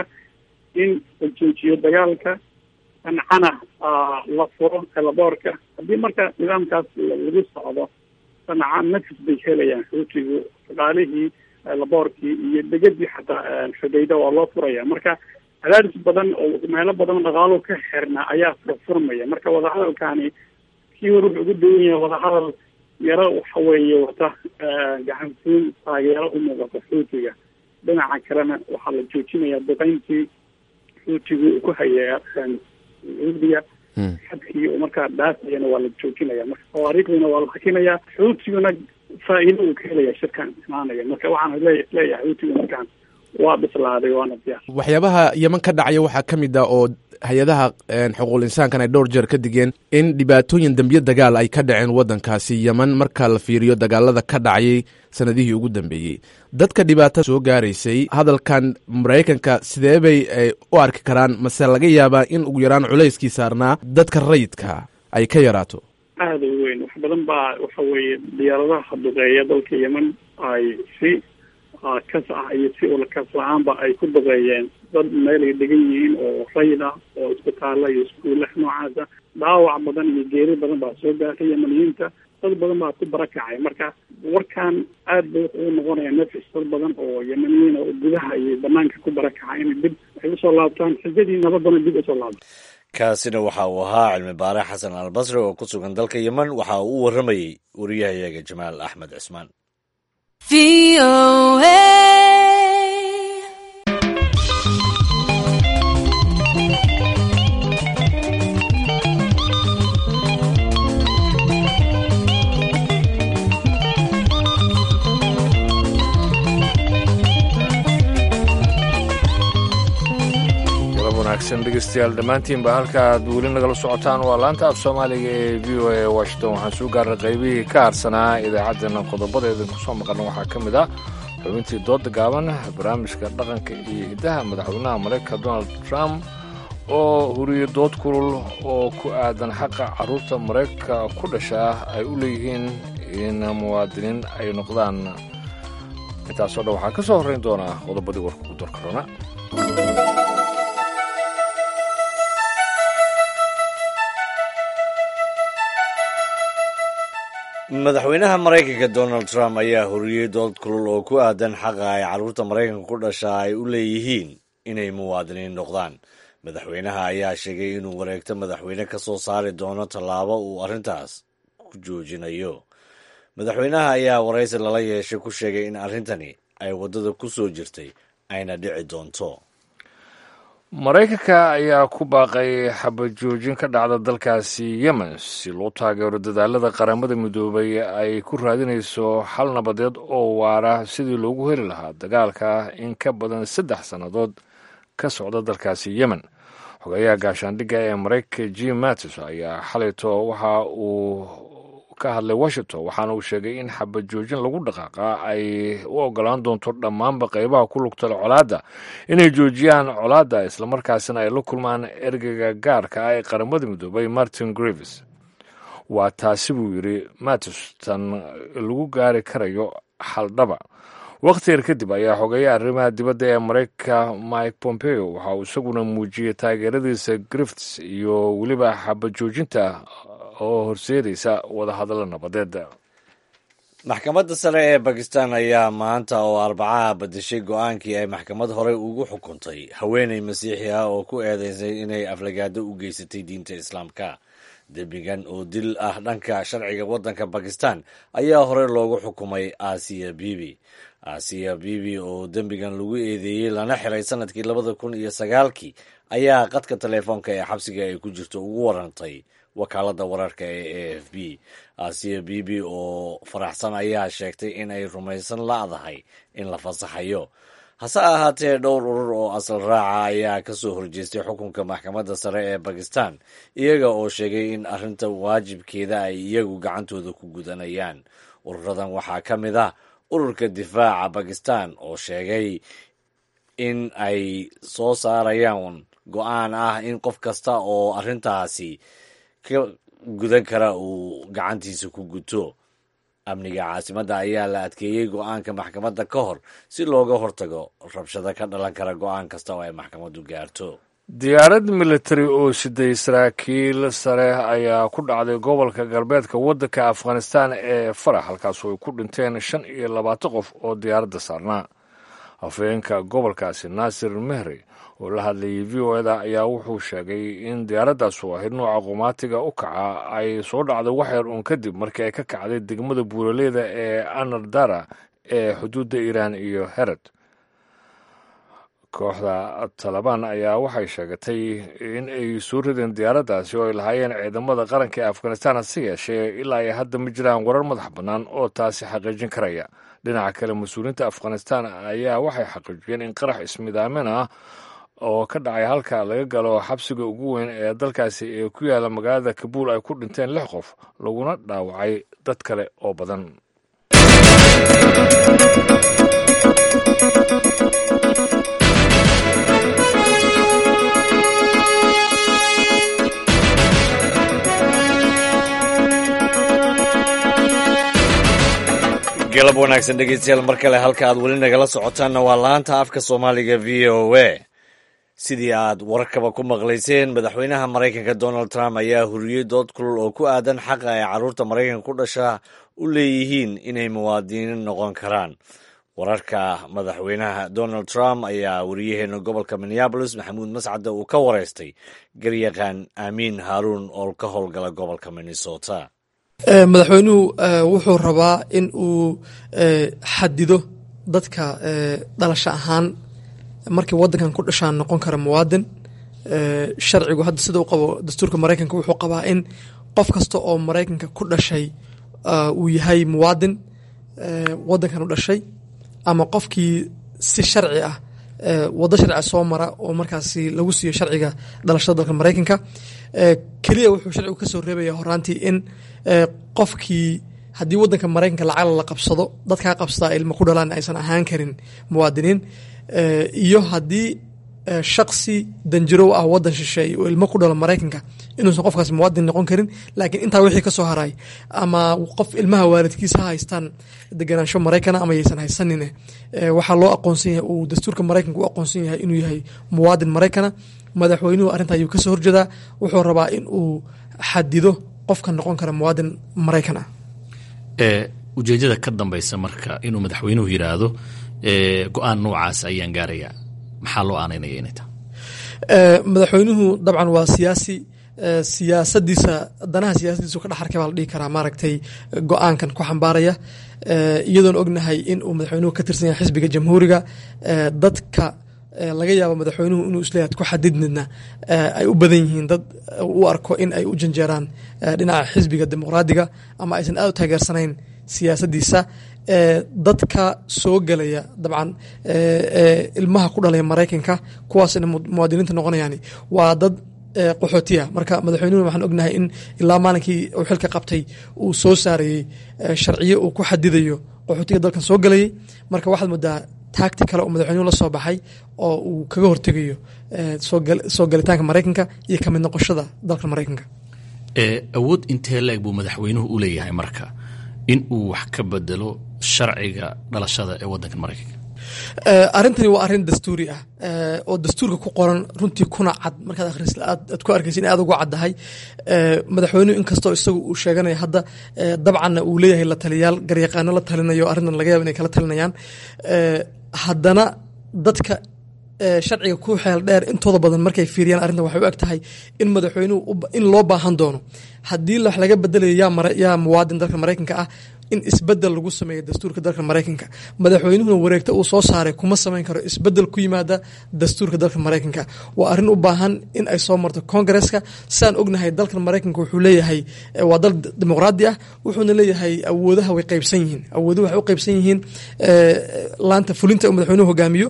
in la joojiyo dagaalka sancana la furo elaboorka haddii marka nidaamkaas lagu socdo sanca nafis bay helayaan xuutigu dhaqaalihii laboorkii iyo degadii xataa xudayda waa loo furaya marka cadaadis badan oo meelo badan dhaqaalo ka xirna ayaa furfurmaya marka wadahadalkani kii hor wuxuu ugu dawan yahay wadahadal yaro waxa weeye wata gacansiin taageero u muuqata xuutiga dhinaca kalena waxaa la joojinayaa duqeyntii xuutigu uu ku haya sacuudiga xadkii oo markaa dhaafayana waa la joojinaya marka tawaariikhdina waa la hakinayaa xuutiguna faa'iido uu ka helaya shirkan imaanaya marka waxaan le leeyahay xuutigu markaan waa bislaaday waana diyaar waxyaabaha yeman ka dhacaya waxaa ka mid ah oo hay-adaha xuquuqul insaankan ay dhowr jeer ka digeen in dhibaatooyin dembiyo dagaal ay ka dhaceen waddankaasi yeman marka la fiiriyo dagaalada ka dhacayay sanadihii ugu dambeeyey dadka dhibaatada soo gaaraysay hadalkan maraykanka sidee bay u arki karaan mase laga yaabaa in ugu yaraan culayskii saarnaa dadka rayidka ay ka yaraato aada u weyn wax badan baa waxa weeye diyaaradaha duqeeya dalka yemen ay si kas ah iyo si ulkas la-aanba ay ku duqeeyeen dad meel ay degan yihiin oo rayid ah oo isbitaalla iyo iskuulla noocaasa dhaawac badan iyo geeri badan baa soo gaartay yemaniyiinta dad badan baa ku barakacay marka warkan aad bay wuxuu noqonaya nafis dad badan oo yemaniyiin oo gudaha iyo banaanka ku barakaca inay dib ay usoo laabtaan xijadii nabadana dib usoo laabta kaasina waxa uu ahaa cilmi baare xasan albasri oo ku sugan dalka yemen waxa uu u warramayey wariyahayaga jamaal axmed cismaan wanaagsan dhegeystayaal dhammaantiinba halka aad weli nagala socotaan waa laanta af soomaaliga ee v o a washington waxaan soo gaarnay qaybihii ka harsanaa idaacaddeenna qodobadeeda kusoo maqalna waxaa ka mid ah xubintii dooda gaaban barnaamijka dhaqanka iyo hiddaha madaxweynaha maraykanka donald trump oo huriyo dood kulul oo ku aadan xaqa carruurta maraykanka ku dhashaa ay u leeyihiin in muwaadiniin ay noqdaan intaasoo dhan waxaa ka soo horrayn doonaa qodobadii warka ku darkarona madaxweynaha maraykanka donald trump ayaa horiyey dood kulul oo ku aadan xaqa ay carruurta maraykanka ku dhashaa ay u leeyihiin inay muwaadiniin noqdaan madaxweynaha ayaa sheegay inuu wareegto madaxweyne ka soo saari doono tallaabo uu arrintaas ku joojinayo madaxweynaha ayaa waraysi lala yeeshay ku sheegay in arrintani ay waddada ku soo jirtay ayna dhici doonto maraykanka ayaa ku baaqay xabajoojin ka dhacda dalkaasi yemen si loo taageero dadaalada qaramada midoobay ay ku raadinayso xal nabadeed oo waara sidii loogu heli lahaa dagaalka in ka badan saddex sannadood ka socda dalkaasi yemen xogeyaha gaashaandhigga ee maraykanka jim mattis ayaa xalayto waxa uu ka hadlay washington waxaana uu sheegay in xabad joojin lagu dhaqaaqa ay u ogolaan doonto dhammaanba qeybaha ku lugtala colaadda inay joojiyaan colaadda islamarkaasina ay la kulmaan ergeyga gaarka ah ee qaramada midoobay martin grives waa taasi buu yidhi mattis tan lagu gaari karayo xaldhaba wakhti yar kadib ayaa xogeeya arrimaha dibadda ee maraykanka mike pompeo waxa uu isaguna muujiyey taageeradiisa grifts iyo weliba xabad joojinta oo horseedaysa wadahadallo nabadeed maxkamadda sare ee bakistan ayaa maanta oo arbacaha badashay go-aankii ay maxkamad horey ugu xukuntay haweeney masiixi ah oo ku eedeysay inay aflagaado u geysatay diinta islaamka dembigan oo dil ah dhanka sharciga waddanka bakistan ayaa horey loogu xukumay asiya bibi asiya bibi oo dembigan lagu eedeeyey lana xiray sanadkii labada kun iyo sagaalkii ayaa qadka teleefoonka ee xabsiga ay ku jirto ugu warantay wakaaladda wararka ee a f b asiya bibi oo faraxsan ayaa sheegtay in ay rumaysan la'dahay in la fasaxayo hase ahaatee dhowr urur oo asal raaca ayaa ka soo horjeestay xukunka maxkamadda sare ee bakistan iyaga oo sheegay in arrinta waajibkeeda ay iyagu gacantooda ku gudanayaan ururadan waxaa ka mid ah ururka difaaca bakistan oo sheegay in ay soo saarayaan go-aan ah in qof kasta oo arrintaasi ka gudan kara uu gacantiisa ku guto amniga caasimadda ayaa la adkeeyey go-aanka maxkamadda ka hor si looga hortago rabshado ka dhalan kara go-aan kasta oo ay maxkamaddu gaarto diyaarad militari oo siday saraakiil sare ayaa ku dhacday gobolka galbeedka waddanka afghanistan ee farax halkaasoo ay ku dhinteen shan iyo labaatan qof oo diyaaradda saarnaa hafeenka gobolkaasi naasir mehri oo la hadlayay v o eda ayaa wuxuu sheegay in diyaaraddaas oo ahayd nooca qumaatiga u kaca ay soo dhacday waxyar uun kadib markii ay ka kacday degmada buuraleyda ee anardara ee xuduudda iiraan iyo herod kooxda talabaan ayaa waxay sheegatay in ay soo rideen diyaaraddaasi oo ay lahaayeen ciidamada qaranka ee afghanistan hase yeeshee ilaa ay hadda ma jiraan warar madax bannaan oo taasi xaqiijin karaya dhinaca kale mas-uuliyiinta afghanistan ayaa waxay xaqiijiyeen in qarax ismidaamin ah oo ka dhacay halka laga galo xabsiga ugu weyn ee dalkaasi ee ku yaala magaalada kabuul ay ku dhinteen lix qof laguna dhaawacay dad kale oo badan galab wanaagsan dhegeystayaal mar kale halka aad weli nagala socotaanna waa laanta afka soomaaliga v o a sidii aad wararkaba ku maqlayseen madaxweynaha maraykanka donald trump ayaa huriyey dood kulul oo ku aadan xaqa ay carruurta maraykanka ku dhashaa u leeyihiin inay muwaadiniin noqon karaan wararka madaxweynaha donald trump ayaa wariyaheena gobolka minneabolis maxamuud mascadda uu ka wareystay garyaqaan aamiin haaruun oo ka howlgala gobolka minnesota madaxweynuhu wuxuu rabaa in uu xadido dadka dhalasho ahaan markay wadankan ku dhashaan noqon kara muwaadin sharcigu hadda sida u qabo dastuurka maraykanka wuxuu qabaa in qof kasta oo maraykanka ku dhashay uu yahay muwaadin wadankan u dhashay ama qofkii si sharci ah wado sharcia soo mara oo markaasi lagu siiyo sharciga dhalashada dalka maraykanka keliya wuxuu sharcigu ka soo reebaya horaantii in qofkii haddii wadanka maraykanka lacag la qabsado dadkaa qabsadaa ilmo ku dhalaan aysan ahaan karin muwaadiniin iyo haddii shaksi danjirow ah wadan shisheeye oo ilmo ku dhalo maraykanka inuusan qofkaas muwaadin noqon karin laakiin intaa wixii kasoo haray ama qof ilmaha waalidkiisa ha haystaan deganaansho maraykana ama yaysan haysanin waxaa loo aqoonsan yahay uu dastuurka maraykanka u aqoonsan yahay inuu yahay muwaadin maraykana madaxweynuhu arrinta ayuu kasoo horjeedaa wuxuu rabaa in uu xadido qofka noqon kara muwaadin maraykan ah ujeedada ka dambeysa marka inuu madaxweynuhu yidhaahdo go-aan noocaas ayaan gaarayaa maxaa loo aanaynaya inay tahay madaxweynuhu dabcan waa siyaasi siyaasadiisa danaha siyaasadiisu ka dhex arkay baa la dhihi karaa maaragtay go-aankan ku xambaaraya iyadoon ognahay in uu madaxweynuhu ka tirsan yahay xisbiga jamhuuriga dadka laga yaabo madaxweynuhu inuu isleeyahay ku xadidnidna ay u badan yihiin dad u arko in ay u janjeeraan dhinaca xisbiga dimuqraadiga ama aysan aad u taageersanayn siyaasadiisa dadka soo gelaya dabcan ilmaha ku dhalaya maraykanka kuwaasna muwaadiniinta noqonayaan waa dad qaxootiya marka madaxweynuhu waxaan ognahay in ilaa maalinkii uu xilka qabtay uu soo saarayey sharciyo uu ku xadidayo qaxootiga dalkan soo gelayay marka waxaad moodaa taagti kale oo madaxweynuhu la soo baxay oo uu kaga hortegayo soo galitaanka maraykanka iyo ka mid noqoshada dalka maraykanka awood intee la-eg buu madaxweynuhu u leeyahay marka in uu wax ka bedelo sharciga dhalashada ee wadanka maraykanka arrintani waa arrin dastuuri ah oo dastuurka ku qoran runtii kuna cad markaad akhris aad ku arkaysa in aad ugu caddahay madaxweynuhu inkastoo isagu uu sheeganaya hadda dabcanna uu leeyahay la taliyaal garyaqaano la talinayo arrintan laga yaaba inay kala talinayaan haddana dadka sharciga ku xeel dheer intooda badan markay fiiriyaan arrintan waxay u eg tahay in madaxweynuhu in loo baahan doono haddii wax laga bedelayo yaa muwaadin dalka maraykanka ah in isbedel lagu sameeyo dastuurka dalka maraykanka madaxweynuhuna wareegto uu soo saaray kuma samayn karo isbedel ku yimaada dastuurka dalka maraykanka waa arrin u baahan in ay soo marto kongareska sidaan ognahay dalkan maraykanka wuxuu leeyahay waa dal dimuqraadi ah wuxuuna leeyahay awoodaha way qaybsan yihiin awooduhu waxay u qaybsan yihiin laanta fulinta uu madaxweynuhu hogaamiyo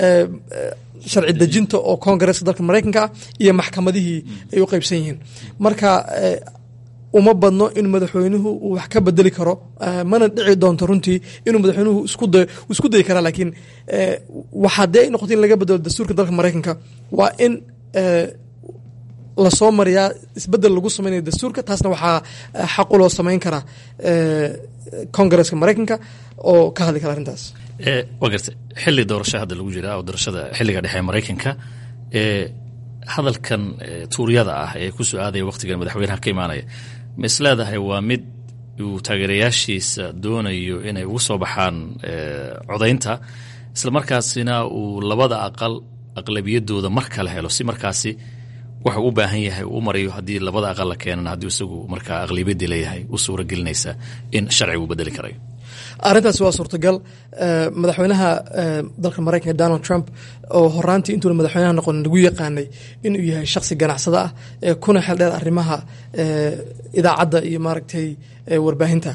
sharci dejinta oo kongareska dalka maraykanka ah iyo maxkamadihii ay u qaybsan yihiin marka uma badno in madaxweynuhu uu wax ka bedeli karo mana dhici doonto runtii inuu madaxweynuhu isku dayi karaa laakiin waxaa dee ay noqoto in laga bedelo dastuurka dalka maraykanka waa in lasoo mariyaa isbedel lagu samaynayo dastuurka taasna waxaa xaqu loo samayn karaa kongareska maraykanka oo ka hadli kara arrintaas waa garta xili doorasho hadda lagu jiraa oo doorashada xiliga dhexe maraykanka hadalkan tuuryada ah ee ku soo aadaya wakhtigan madaxweynaha ka imaanaya ma is leedahay waa mid uu taageerayaashiisa doonayo inay ugu soo baxaan codaynta isla markaasina uu labada aqal aqlabiyadooda mar kale helo si markaasi waxuu u baahan yahay uu u marayo haddii labada aqal la keenana haddii isagu markaa aqlabiyadii leeyahay u suura gelinaysa in sharcigu bedeli karayo arrintaasi waa suurtagal madaxweynaha dalka maraykanka donald trump oo horaantii intuuna madaxweynaha noqon lagu yaqaanay inuu yahay shaksi ganacsada ah ee kuna xel dheer arrimaha idaacadda iyo maaragtay warbaahinta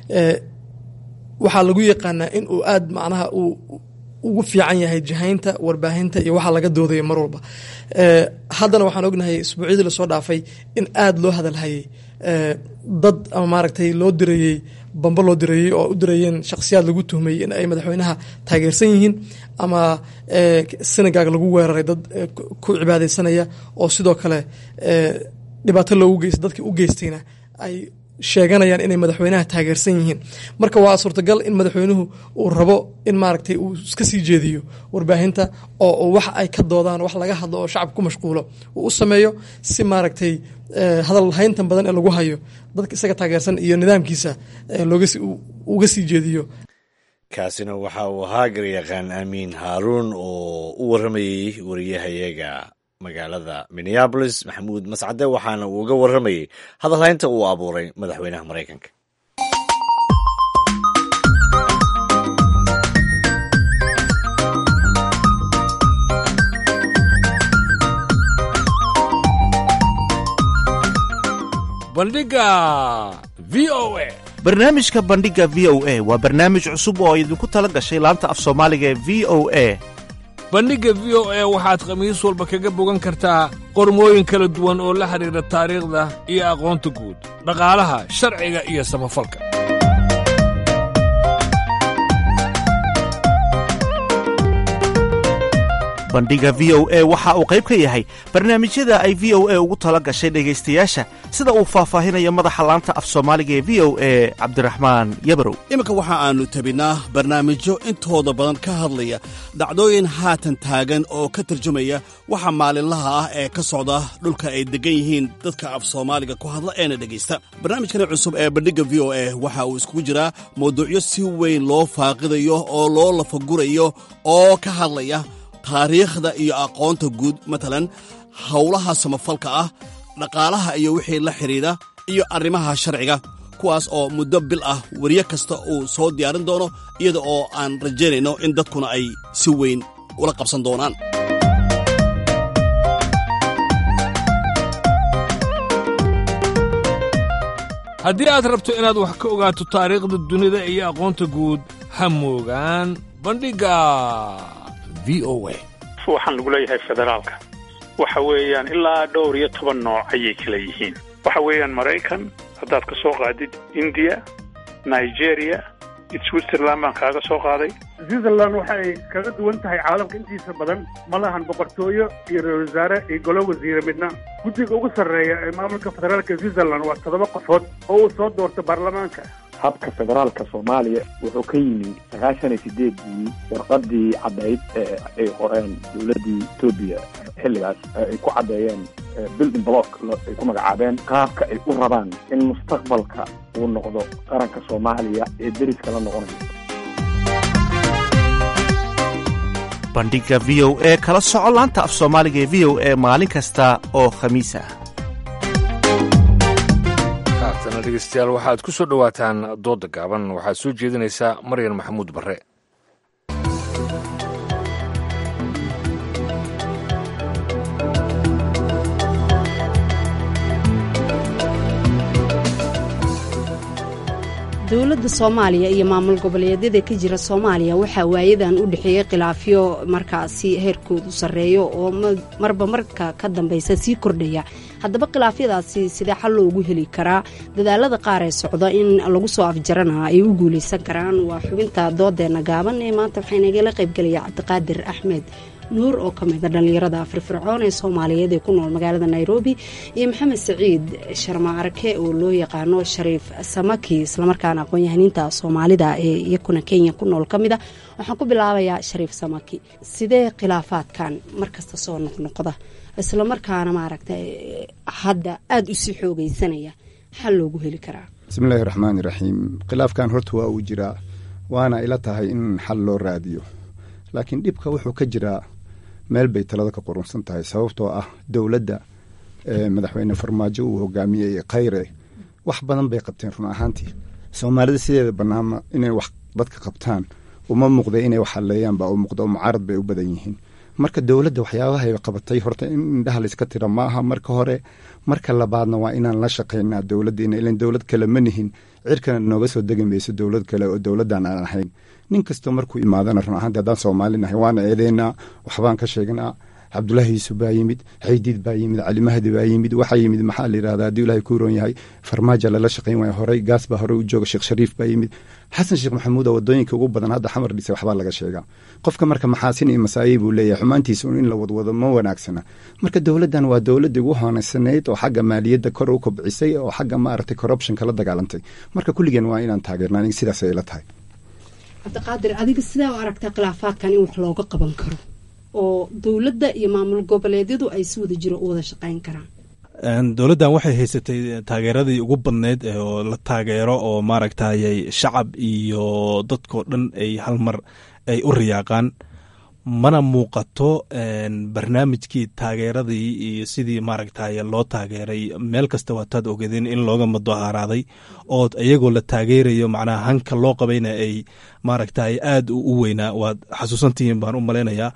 waxaa lagu yaqaanaa in uu aad macnaha uu ugu fiican yahay jahaynta warbaahinta iyo waxaa laga doodayo mar walba haddana waxaan ognahay isbuucyadii lasoo dhaafay in aad loo hadalhayay dad ama maaragtay loo dirayey bambo loo dirayey oo u dirayeen shakhsiyaad lagu tuhmayey in ay madaxweynaha taageersan yihiin ama senegaag lagu weeraray dad ku cibaadeysanaya oo sidoo kale dhibaato loogu geysta dadkii u geystayna ay sheeganayaan inay madaxweynaha taageersan yihiin marka waa suurtagal in madaxweynuhu uu rabo in maaragtay uu iska sii jeediyo warbaahinta oo wax ay ka doodaan wax laga hadlo oo shacabka ku mashquulo uu u sameeyo si maaragtay hadal hayntan badan ee lagu hayo dadka isaga taageersan iyo nidaamkiisa uga sii jeediyo kaasina waxa uu ahaa garyaqaan amiin haaruun oo u warramayey wariyahayaga magaalada minneabolis maxamuud mascade waxaana uu uga warramayey hadalhaynta uu abuuray madaxweynaha maraykanka bandhiga v o a barnaamijka bandhiga v o a waa barnaamij cusub oo idinku tala gashay laanta af soomaaliga ee v o a bandhigga v o a waxaad khamiis walba kaga bogan kartaa qormooyin kala duwan oo la xidhiidha taariikhda iyo aqoonta guud dhaqaalaha sharciga iyo samafalka bandhiga v o a waxa uu qayb ka yahay barnaamijyada ay v o a ugu tala gashay dhegaystayaasha sida uu faahfaahinayo madaxa laanta af soomaaliga ee v o a cabdiraxmaan yabarow iminka waxa aannu tabinaa barnaamijyo intooda badan ka hadlaya dhacdooyin haatan taagan oo ka tarjumaya waxa maalinlaha ah ee ka socda dhulka ay deggan yihiin dadka af soomaaliga ku hadla eena dhegaysta barnaamijkani cusub ee bandhigga v o a waxa uu iskugu jiraa mawduucyo si weyn loo faaqidayo oo loo lafagurayo oo ka hadlaya taariikhda iyo aqoonta guud matalan howlaha samafalka ah dhaqaalaha iyo wixii la xidhiidha iyo arrimaha sharciga kuwaas oo muddo bil ah weriye kasta uu soo diyaarin doono iyada oo aan rajaynayno in dadkuna ay si weyn ula qabsan doonaan haddii aad rabto inaad wax ka ogaato taariikhda dunida iyo aqoonta guud ha moogaan bandhigga v o a waxaan lagu leeyahay federaalka waxa weeyaan ilaa dhowr iyo toban nooc ayay kala yihiin waxa weeyaan maraykan haddaad ka soo qaadid indiya nigeria switzerland baan kaaga soo qaaday switzerland waxa ay kaga duwan tahay caalamka intiisa badan ma lahan boqortooyo iyo ra-isul wasaare iyo golo wasiire midna guddiga ugu sarreeya ee maamulka federaalka switzerland waa toddoba qofood oo uu soo doorto baarlamaanka habka federaalka soomaaliya wuxuu ka yimi sagaashan iyo sideedii warqadii caddayd ee ay qoreen dowladdii etoobiya xilligaas ay ku caddeeyeen building block ay ku magacaabeen qaabka ay u rabaan in mustaqbalka uu noqdo qaranka soomaaliya ee deriska la noqonayo bandhigga v o e kala soco laanta af soomaaliga ee v o e maalin kasta oo khamiis ah haatana dhegeystayaal waxaad ku soo dhowaataan doodda gaaban waxaad soo jeedinaysaa maryan maxamuud barre dowladda soomaaliya iyo maamul goboleedyada ka jira soomaaliya waxaa waayadan u dhexeeyey khilaafyo markaasi heerkoodu sarreeyo oo marba marka ka dambeysa sii kordhaya haddaba khilaafyadaasi sidee xal loogu heli karaa dadaalada qaar ee socda in lagu soo afjarana ay u guuleysan karaan waa xubinta doodeena gaaban ee maanta waxaa inagala qaybgelaya cabdiqaadir axmed nuur oo ka mida dhallinyarada firfircoon ee soomaaliyeed ee ku nool magaalada nairobi iyo maxamed saciid sharma arke oo loo yaqaano shariif samaki islamarkaana aqoon-yahaniinta soomaalida ee iyakuna kenya ku nool ka mida waxaan ku bilaabayaa shariif samaki sidee khilaafaadkan markasta soo noqnoqda islamarkaana maaragta hadda aada usii xoogeysanaya xal loogu heli karaa bismiillaahi raxmaani raxiim khilaafkan horta waa uu jiraa waana ila tahay in xal loo raadiyo laakiin dhibka wuxuu ka jiraa meel bay talada ka qurunsan tahay sababtoo ah dowladda madaxweyne farmaajo uu hogaamiyey khayre wax badan bay qabteen run ahaantii soomaalida sideeda banaama inay wax dadka qabtaan uma muuqda inay wax halleeyaan baa u muuqda oo mucaarad bay u badan yihiin marka dowladda waxyaabahay qabatay horta in indhaha layska tira maaha marka hore marka labaadna waa inaan la shaqaynaa dowladdiina ilan dowlad kale ma nihin cirkana nooga soo degi mayso dowlad kale oo dowladdan aan ahayn nin kastoo markuu imaadana run ahaanti haddaan soomaali nahay waana eedeynaa waxbaan ka sheegnaa cabdulaahi yuusuf baa yimid xaydiid baa yimid cali mahdi baa yimid waxaa yimid maxaa la yidhahdaa haddii ilaahay ku roon yahay farmaajo lala shaqayn waaya horey gaas baa horey u jooga sheekh shariif baa yimid xasan sheekh maxamuud oo wadooyinka ugu badan hadda xamar dhisay waxbaa laga sheegaa qofka marka maxaasin iyo masaayey buu leeyahay xumaantiisa un in la wadwado ma wanaagsana marka dowladdan waa dowladdii ugu hoonaysaneyd oo xagga maaliyadda kor u kobcisay oo xagga maaragtay corruptionka la dagaalantay marka kulligeen waa inaan taageerna aniga sidaas ay la tahay cabdiqaadir adiga sidaa u aragtaa khilaafaadkan in wax looga qaban karo oo dowladda iyo maamul goboleedyadu ay si wada jiro u wada shaqayn karaan dowladdan waxay haysatay taageeradii ugu badneyd oo la taageero oo maaragtayay shacab iyo dadkoo dhan ay hal mar ay u riyaaqaan mana muuqato barnaamijkii taageeradii iyo sidii maaragtay loo taageeray meel kasta waataad ogeedeen in looga mudaharaaday oo iyagoo la taageerayo macnaha hanka loo qabayna ay maaragtay aad u weynaa waad xasuusantihiin baan u malaynayaa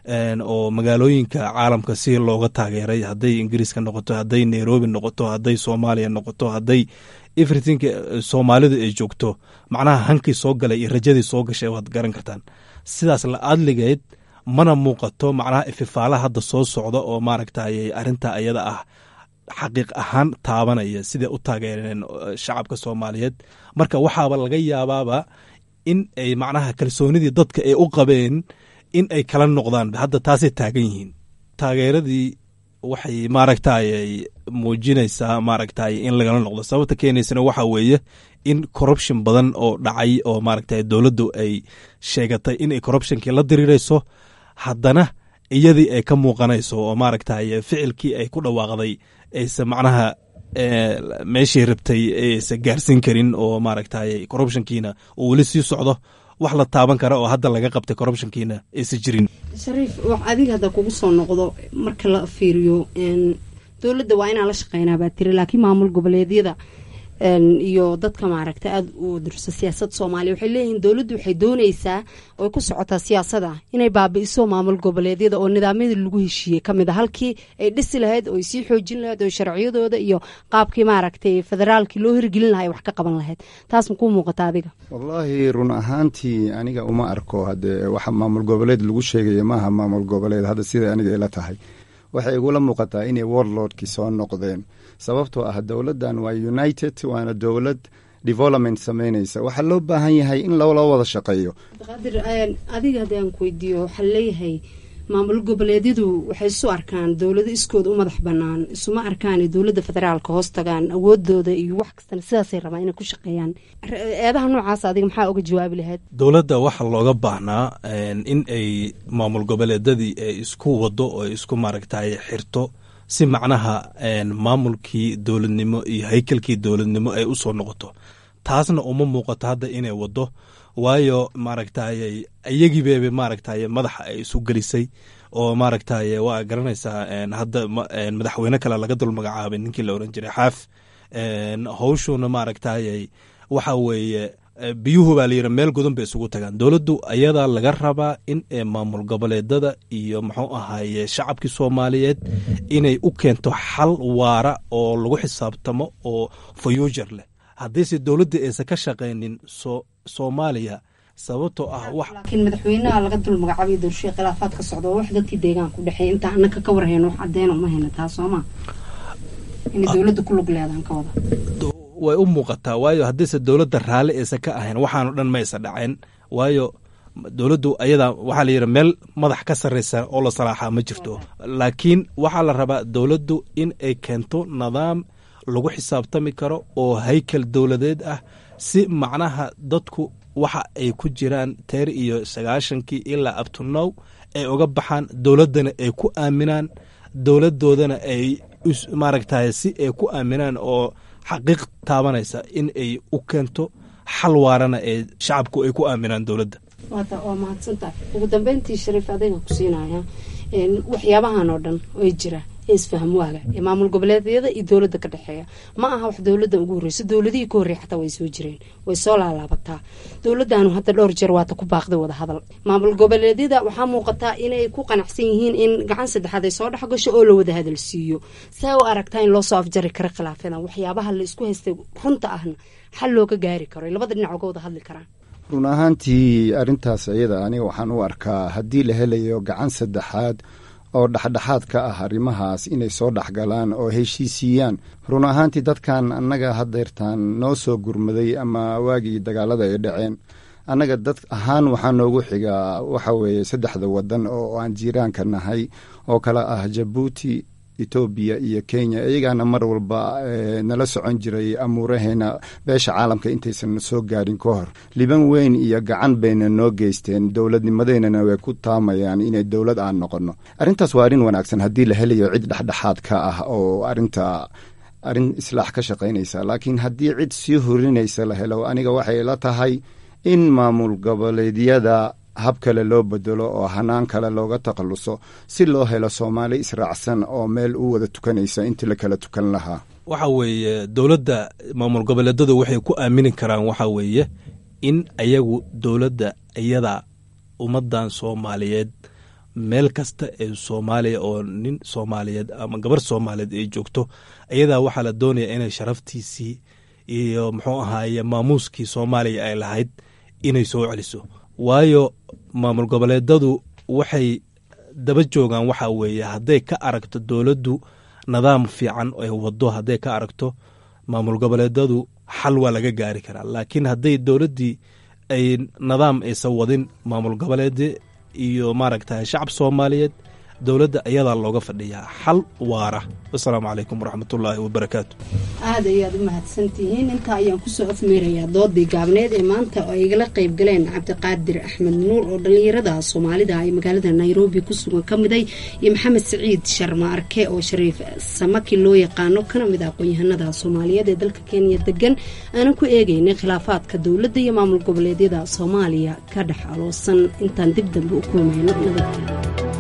oo magaalooyinka caalamka si looga taageeray hadday ingiriiska noqoto hadday nairobi noqoto hadday soomaaliya noqoto hadday everything soomaalidu ay joogto macnaha hankii soo galay iyo rajadii soo gashay waad garan kartaan sidaas la adligeed mana muuqato macnaha ififaalaha hadda soo socda oo maaragtay arinta ayada ah xaqiiq ahaan taabanaya siday u taageereen shacabka soomaaliyeed marka waxaaba laga yaabaaba in ay macnaha kalsoonidii dadka ay u qabeen in ay kala noqdaan hadda taasay taagan yihiin taageeradii waxay maaragtay muujinaysaa maaragtay in lagala noqdo sababta keenaysana waxa weeye in corruption badan oo dhacay oo maaragtay dowladdu ay sheegatay inay corruptionkii la diriirayso haddana iyadii ay ka muuqanayso oo maaragtay ficilkii ay ku dhawaaqday aysa macnaha meeshii rabtay aysa gaarsiin karin oo maaragtay corruptionkiina uu weli sii socdo wax la taaban kara oo hadda laga qabtay corruptionkiina aysan jirin shariif wax adiga hadda kugu soo noqdo marka la fiiriyo dowladda waa inaan la shaqeynaa baa tiri laakiin maamul goboleedyada iyo dadka maaragta aada u dirso siyaasad soomaaliya waxay leeyihiin dowladdu waxay dooneysaa oy ku socotaa siyaasada inay baabi'iso maamul goboleedyada oo nidaamyadii lagu heshiiyey kamid a halkii ay dhisi lahayd oo ay sii xoojin lahayd oo sharciyadooda iyo qaabkii maaragtay federaalkii loo hirgelin lahaa ay wax ka qaban lahayd taas makuu muuqata adiga wallaahi run ahaantii aniga uma arko haddee waxa maamul goboleed lagu sheegaya maaha maamul goboleed hadda sida aniga ila tahay waxay igula muuqataa inay warlordkii soo noqdeen sababtoo ah dowladdan waa united waana dowlad development samaynaysa waxaa loo baahan yahay in loola wada shaqeeyo qaadir adiga haddii aan ku weydiiyo waxaa leeyahay maamul goboleedyadu waxay isu arkaan dowlado iskooda u madax banaan isuma arkaan dowladda federaalka hoos tagaan awoodooda iyo wax kastana sidaasay rabaan inay ku shaqeeyaan eedaha noocaas adiga maxaa oga jawaabi lahayd dowladda waxaa looga baahnaa in ay maamul goboleedadii ay isku wado oo isku maaragtay xirto si macnaha maamulkii dowladnimo iyo haykalkii dowladnimo ay usoo noqoto taasna uma muuqato hadda inay wado waayo maaragtay iyagiibeebe maaragtay madaxa ay isu gelisay oo maaragtay waa garanaysaa hadda madaxweyne kale laga dul magacaabay ninkii la oran jiray xaaf howshuuna maaragtay waxa weeye biyuhu baa layidhi meel godan bay isugu tagaan dowladdu ayadaa laga rabaa in maamul goboleedada iyo muxuu ahaye shacabkii soomaaliyeed inay u keento xal waara oo lagu xisaabtamo oo fayuujar leh haddiise dowladda aysan ka shaqaynin soomaaliya sababtoo ah wax laakiin madaxweynaha laga dul magacaabay doorashada khilaafaad ka socda wax dadkii deegaanka u dhexeeya intaa annaka ka warhayno wax caddeyn uma hayna taa sooma inay dowladda ku lug leedaan ka wada way u muuqataa waayo haddiise dowladda raalli aysan ka ahayn waxaano dhan maysa dhaceen waayo dowladdu ayadaa waxaa la yidhi meel madax ka sarraysa oo la salaaxaa ma jirto laakiin waxaa la rabaa dowladdu in ay keento nidaam lagu xisaabtami karo oo haykal dowladeed ah si macnaha dadku waxa ay ku jiraan teer iyo sagaashankii ilaa abtunow ay uga baxaan dowladdana ay ku aaminaan dowladdoodana ay maaragtay si ay ku aaminaan oo xaqiiq taabanaysa in ay u keento xal waarana ee shacabku ay ku aaminaan dowladda waata waa mahadsantahay ugu dambeyntii shariif adayga ku siinaya waxyaabahan oo dhan oo jira ee isfaham waaga ee maamul goboleedyada iyo dowladda ka dhexeeya ma aha wax dowladda ugu horreysa dowladihii ka horreey xataa way soo jireen way soo laalaabataa dowladdaanu hadda dhowr jeer waata ku baaqday wada hadal maamul goboleedyada waxaa muuqataa inay ku qanacsan yihiin in gacan saddexaad ay soo dhex gasho oo la wada hadal siiyo saa u aragtaa in loo soo afjari karo khilaafyadan waxyaabaha la isku haystay runta ahna xal looga gaari karo ay labada dhinac uga wada hadli karaan run ahaantii arrintaas iyada aniga waxaan u arkaa haddii la helayo gacan saddexaad oo dhexdhexaad ka ah arrimahaas inay soo dhexgalaan oo heshiisiiyaan run ahaantii dadkan annaga hadeertaan noo soo gurmaday ama waagii dagaalada ay dhaceen annaga dad ahaan waxaa noogu xigaa waxa weeye saddexda wadan oo aan jiiraanka nahay oo kale ah jabuuti etoobiya iyo kenya iyagaana mar walba nala socon jiray amuuraheena beesha caalamka intaysan soo gaarin ka hor liban weyn iyo gacan bayna noo geysteen dowladnimadeynana way ku taamayaan inay dowlad aan noqonno arrintaas waa arrin wanaagsan haddii la helayo cid dhexdhexaad ka ah oo arinta arrin islaax ka shaqaynaysa laakiin haddii cid sii horinaysa la helo aniga waxay la tahay in maamul goboleedyada hab kale loo bedelo oo hanaan kale looga takhalluso si loo helo soomaali israacsan oo meel u wada tukanaysa intii la kala tukan lahaa waxa weeye dowladda maamul goboleedadu waxay ku aamini karaan waxa weeye in ayagu dowladda iyada ummaddan soomaaliyeed meel kasta ee soomaaliya oo nin soomaaliyeed ama gabar soomaaliyeed ay joogto iyadaa waxaa la doonaya inay sharaftiisii iyo muxuu ahaaye maamuuskii soomaaliya ay lahayd inay soo celiso waayo maamul goboleedadu waxay daba joogaan waxa weeye hadday ka aragto dowladdu nidaam fiican ay wado hadday ka aragto maamul goboleedadu xal waa laga gaari karaa laakiin hadday dowladdii ay nidaam aysan wadin maamul goboleed iyo maaragta shacab soomaaliyeed dowladda ayadaa looga fadhiyaa xal waara wasalaamu calaykum waraxmatullaahi wabarakaatu aad ayaad u mahadsantihiin intaa ayaan kusoo afmeerayaa doodii gaabneed ee maanta oo ay igala qayb galeen cabdiqaadir axmed nuur oo dhallinyarada soomaalida ay magaalada nairobi ku sugan ka miday iyo maxamed siciid sharma arke oo shariif samaki loo yaqaano kana mid ah aqoon-yahanada soomaaliyeed ee dalka kenya degan aanan ku eegeynay khilaafaadka dowladda iyo maamul goboleedyada soomaaliya ka dhex aloosan intaan dib dambe u kulmayno nabadgelyo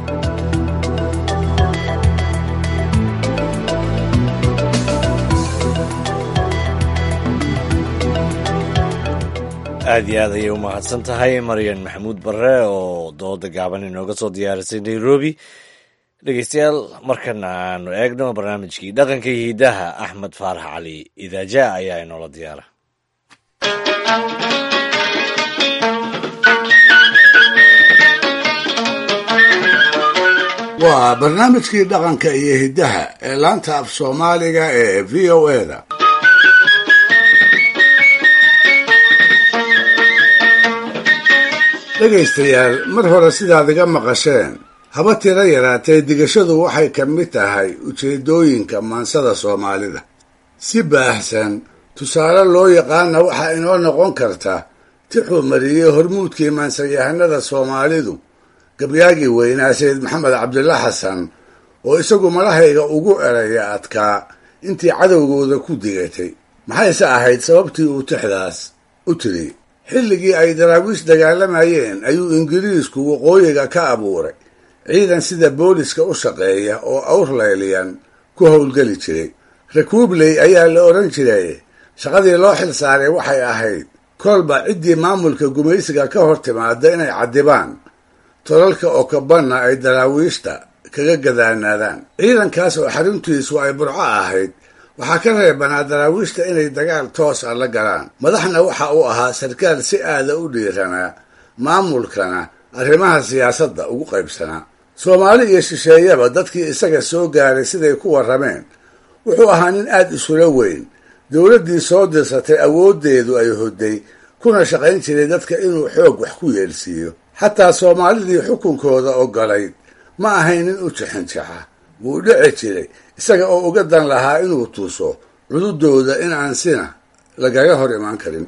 aad iyo aad ayay u mahadsan tahay maryan maxamuud barre oo dooda gaaban inooga soo diyaarisay nairobi dhegeystayaal markana aanu eegno barnaamijkii dhaqanka iyo hidaha axmed faarax cali idaaja ayaa inoola diyaara waa barnaamijkii dhaqanka iyo hiddaha ee laanta af soomaaliga ee v o eda dhegaystayaal mar hore sidaad iga maqasheen haba tiro yaraatee digashadu waxay ka mid tahay ujeeddooyinka maansada soomaalida si baahsan tusaale loo yaqaana waxaa inoo noqon karta tixuu mariyey hormuudkii maansayahanada soomaalidu gabyaagii weynaa sayid maxamed cabdilla xasan oo isagu malahayga ugu eraya adkaa intii cadowgooda ku digatay maxayse ahayd sababtii uu tixdaas u tiri xilligii ay daraawiish dagaalamayeen ayuu ingiriisku waqooyiga ka abuuray ciidan sida booliska u shaqeeya oo awrlayliyan ku howlgeli jiray rakuubley ayaa la odhan jiray shaqadii loo xil saaray waxay ahayd kolba ciddii maamulka gumaysiga ka hor timaada inay caddibaan tolalka okabanna ay daraawiishta kaga gadaanaadaan ciidankaas oo xaruntiisu ay burco ahayd waxaa ka reebanaa daraawiishta inay dagaal toos ah la galaan madaxna waxa uu ahaa sarkaal si aada u dhiiranaa maamulkana arrimaha siyaasadda ugu qaybsanaa soomaali iyo shisheeyaba dadkii isaga soo gaaray siday ku warrameen wuxuu ahaa nin aad isula weyn dowladdii soo dirsatay awooddeedu ay hodday kuna shaqayn jiray dadka inuu xoog wax ku yeelsiiyo xataa soomaalidii xukunkooda ogolayd ma ahayn nin u jixinjaxa wuu dhici jiray isaga oo uga dan lahaa inuu tuuso cududooda in aan sina lagaga hor imaan karin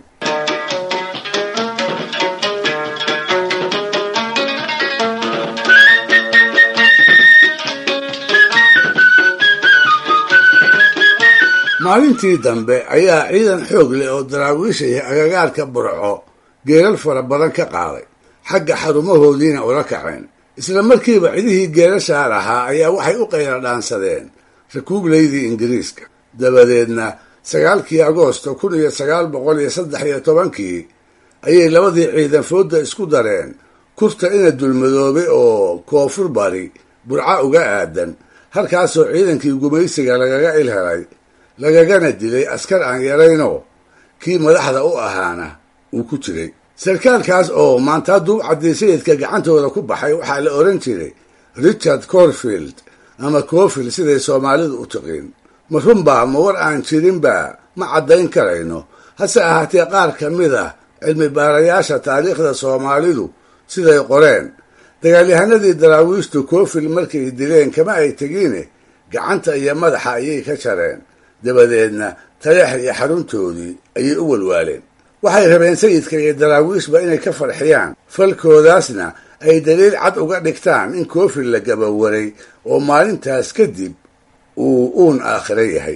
maalintii dambe ayaa ciidan xoog leh oo daraawiishaya agagaarka burco geelal fara badan ka qaaday xagga xarumahoodiina ula kaceen isla markiiba cidihii geelashaa lahaa ayaa waxay u qayla dhaansadeen rakuublaydii ingiriiska dabadeedna sagaalkii agoosto kun iyo sagaal boqol iyo saddex iyo tobankii ayay labadii ciidan foodda isku dareen kurta ina dulmadoobay oo koonfur bari burca uga aadan halkaasoo ciidankii gumaysiga lagaga ilhelay lagagana dilay askar aan yaraynoo kii madaxda u ahaana uu ku jiray sarkaalkaas oo maantaa duubcaddii sayidka gacantooda ku baxay waxaa la odhan jiray richard corfield ama cofield siday soomaalidu u tiqiin ma runbaa ma war aan jirinba ma caddayn karayno hase ahaatee qaar ka mid ah cilmi baarayaasha taariikhda soomaalidu siday qoreen dagaalyahanadii daraawiishtu cofield markay dileen kama ay tegiine gacanta iyo madaxa ayay ka jareen dabadeedna taleex iyo xaruntoodii ayay u walwaaleen waxay rabeen sayidka iyo daraawiishba inay ka farxiyaan falkoodaasna ay daliil cad uga dhigtaan in koofil la gabawaray oo maalintaas kadib uu uun aakhiro yahay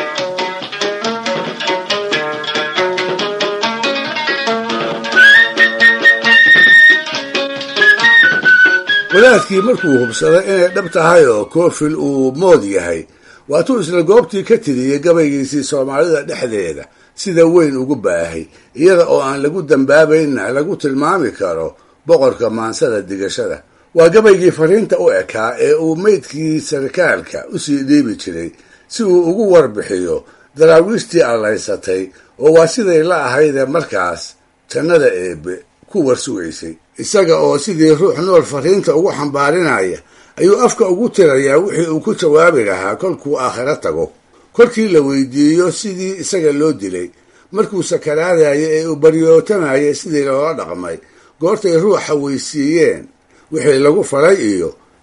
wadaadkii markuu hubsaday inay dhab tahay oo koofil uu mood yahay waatuu isla goobtii ka tiriyey gabaygiisii soomaalida dhexdeeda sida weyn ugu baahay iyada oo aan lagu dambaabaynna lagu tilmaami karo boqorka maansada digashada waa gabaygii fariinta u ekaa ee uu meydkii sarkaalka usii dhiibi jiray si uu ugu warbixiyo daraawiishtii allaysatay oo waa siday la ahaydee markaas jannada eebbe ku warsugaysay isaga oo sidii ruux nool fariinta ugu xambaarinaya ayuu afka ugu tirayaa wixii uu ku jawaabi lahaa kolkuu aakhiro tago kolkii la weydiiyo sidii isaga loo dilay markuu sakaraadaya ee uu baryootamayay sidii loola dhaqmay goortay ruuxa weysiiyeen wixii lagu falay iyo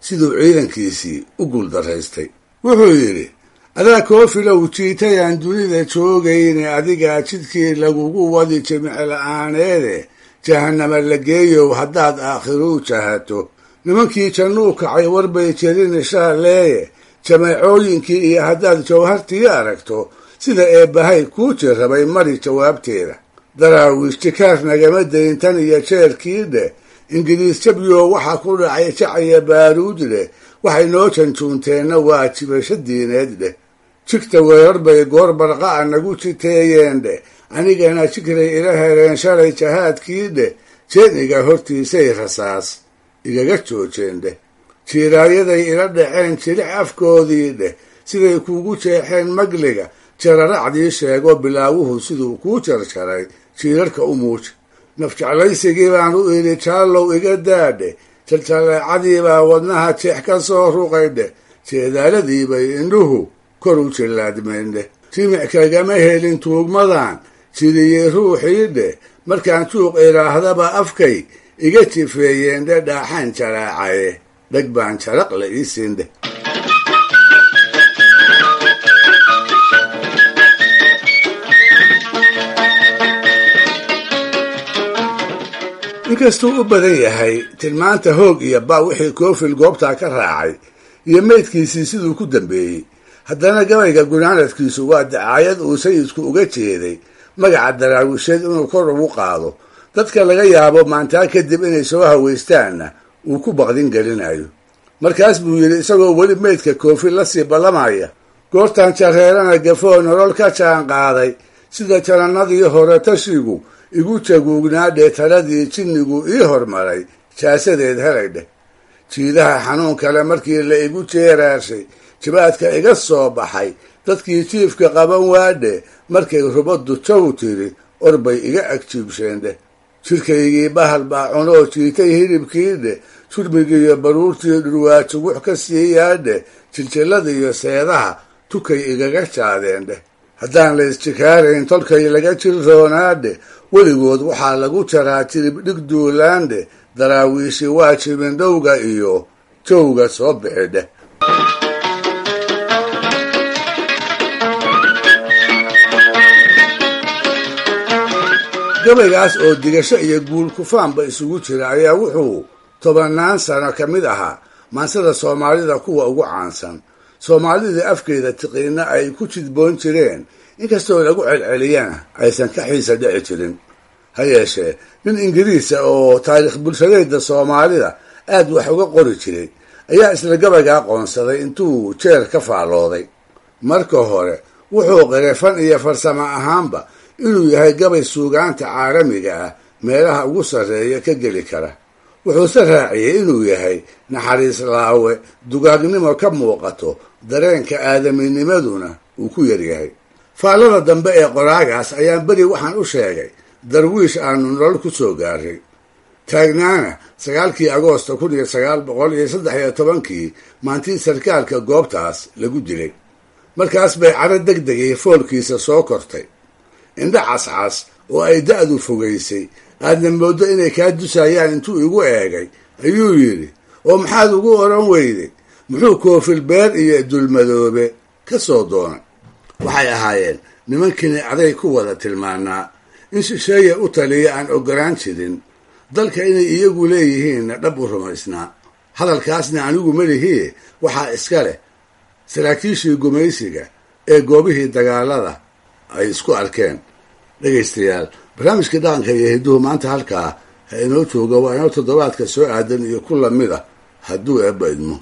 siduu ciidankiisii u guuldaraystay wuxuu yidhi adaa koofilow jiitayaan dunida joogayne adigaa jidkii lagugu wadi jimicla'aaneede jahannama la geeyow haddaad aakhiruu jahato nimankii jannuu kacay warbay jerin shaaleeye jameecooyinkii iyo haddaad jawhartii aragto sida eebbahay kuu jirrabay mari jawaabteeda daraawiish jikaar nagama dayn tan iyo jeerkii dheh ingiriis jabyo waxaa ku dhacay jacaya baaruud dheh waxay noo janjuunteenna waa jibasho diineed dheh jigta weerar bay goor barqa'a nagu jiteeyeen dheh anigana jigray ila hereen shalay jahaadkii dheh jeeniga hortiisay rasaas igaga joojeen dheh jiiraayaday ila dhaceen jilic afkoodii dheh siday kuugu jeexeen magliga jararacdii sheego bilaawuhu siduu kuu jarjaray jiirarka u muuji nafjeclaysigii baan u idhi jaallow iga daadhe jaljalleecadii baa wadnaha jeex ka soo ruqay dheh jeedaaladii bay indhuhu kor u jillaadmeen dheh jimic kagama helin tuugmadan jidiyey ruuxii dheh markaan juuq idhaahdaba afkay iga jifeeyeen dhe dhaaxaan jaraacaye dheg baan jaraq la ii siin dheh inkastuu u badan yahay tilmaanta hoog iyo ba wixii koofil goobtaa ka raacay iyo meydkiisii siduu ku dambeeyey haddana gabayga gunaanadkiisu waa dacaayad uu sayidku uga jeeday magaca daraawisheed inuu kor ugu qaado dadka laga yaabo maantaa kadib inay soo hawaystaanna uu ku baqdin gelinayo markaas buu yidhi isagoo weli meydka koofil la sii ballamaya goortaan jareerana gafoo nolol ka jaan qaaday sida janannadii hore tashigu igu jaguugnaa dhee taladii jinnigu ii hormaray jaasadeed helay dheh jiidaha xanuun kale markii la igu jeeraashay jibaadka iga soo baxay dadkii jiifka qaban waadhe markay rubaddu jaw tiri orbay iga agjiibsheen dheh jirkaygii bahal baa cunoo jiitay hilibkii dheh jurmigiiyo baruurtii dhurwaajugux ka siiyaadhe jiljilladiiyo seedaha tukay igaga jaadeen dheh haddaan la isjikaarayn tolkay laga jirroonaadhe weligood waxaa lagu jaraa jirib dhig duulaandhe daraawiishi waa jibindhowga iyo jowga soo bixi dheh gabaygaas oo digasho iyo guul kufaanba isugu jira ayaa wuxuu tobannaan sano ka mid ahaa maansada soomaalida kuwa ugu caansan soomaalidii afkeeda tiqiina ay ku jidboon jireen inkastoo lagu celceliyana aysan ka xiisa dhici jirin ha yeeshee nin ingiriisa oo taariikh bulshadeeda soomaalida aad wax uga qori jiray ayaa isla gabaygaa qoonsaday intuu jeer ka faallooday marka hore wuxuu qiray fan iyo farsamo ahaanba inuu yahay gabay suugaanta caalamiga ah meelaha ugu sarreeya ka geli kara wuxuuse raaciyey inuu yahay naxariis laawe dugaagnimo ka muuqato dareenka aadaminimaduna uu ku yaryahay faallada dambe ee qoraagaas ayaan beri waxaan u sheegay darwiish aanu nolol ku soo gaaray taagnaana sagaalkii agoosta kun iyo sagaal boqol iyo saddex iyo tobankii maantii sarkaalka goobtaas lagu dilay markaas bay caro deg degay foolkiisa soo kortay indho cascas oo ay da-du fogaysay aadna mooddo inay kaa dusayaan intuu igu eegay ayuu yidhi oo maxaad ugu odhan weyday muxuu koofil beer iyo dulmadoobe ka soo doonay waxay ahaayeen nimankini aday ku wada tilmaanaa in shisheeye u taliya aan ogolaan jirin dalka inay iyagu leeyihiinna dhab u rumaysnaa hadalkaasna anigu melihii waxaa iska leh saraakiishii gumaysiga ee goobihii dagaalada ay isku arkeen dhegaystayaal barnaamijkii dhaqanka iyo hidduhu maanta halkaa ha inoo jooga waa inoo toddobaadka soo aadan iyo ku lamid a hadduu eebba idmo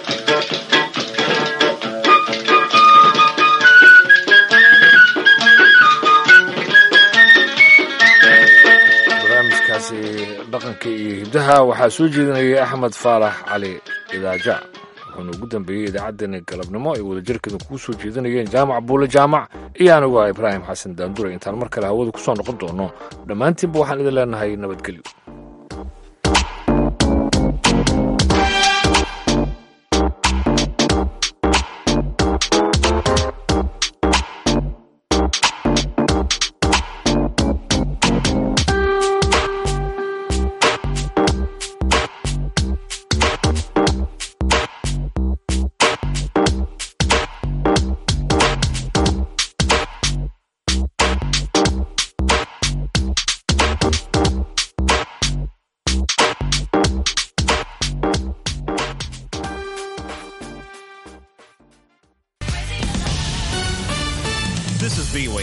barnaamijkaasi dhaqanka iyo hiddaha waxaa soo jeedinaya axmed faarax cali idaaja wuxuuna ugu dambeeyey idaacaddeenna galabnimo ay wadajirkeeda kugu soo jeedinayeen jaamac buule jaamac iyo anigu ah ibraahim xasan daandure intaan mar kale hawada ku soo noqon doono dhammaantiinba waxaan idin leenahay nabadgelyo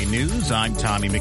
News. I'm Tommy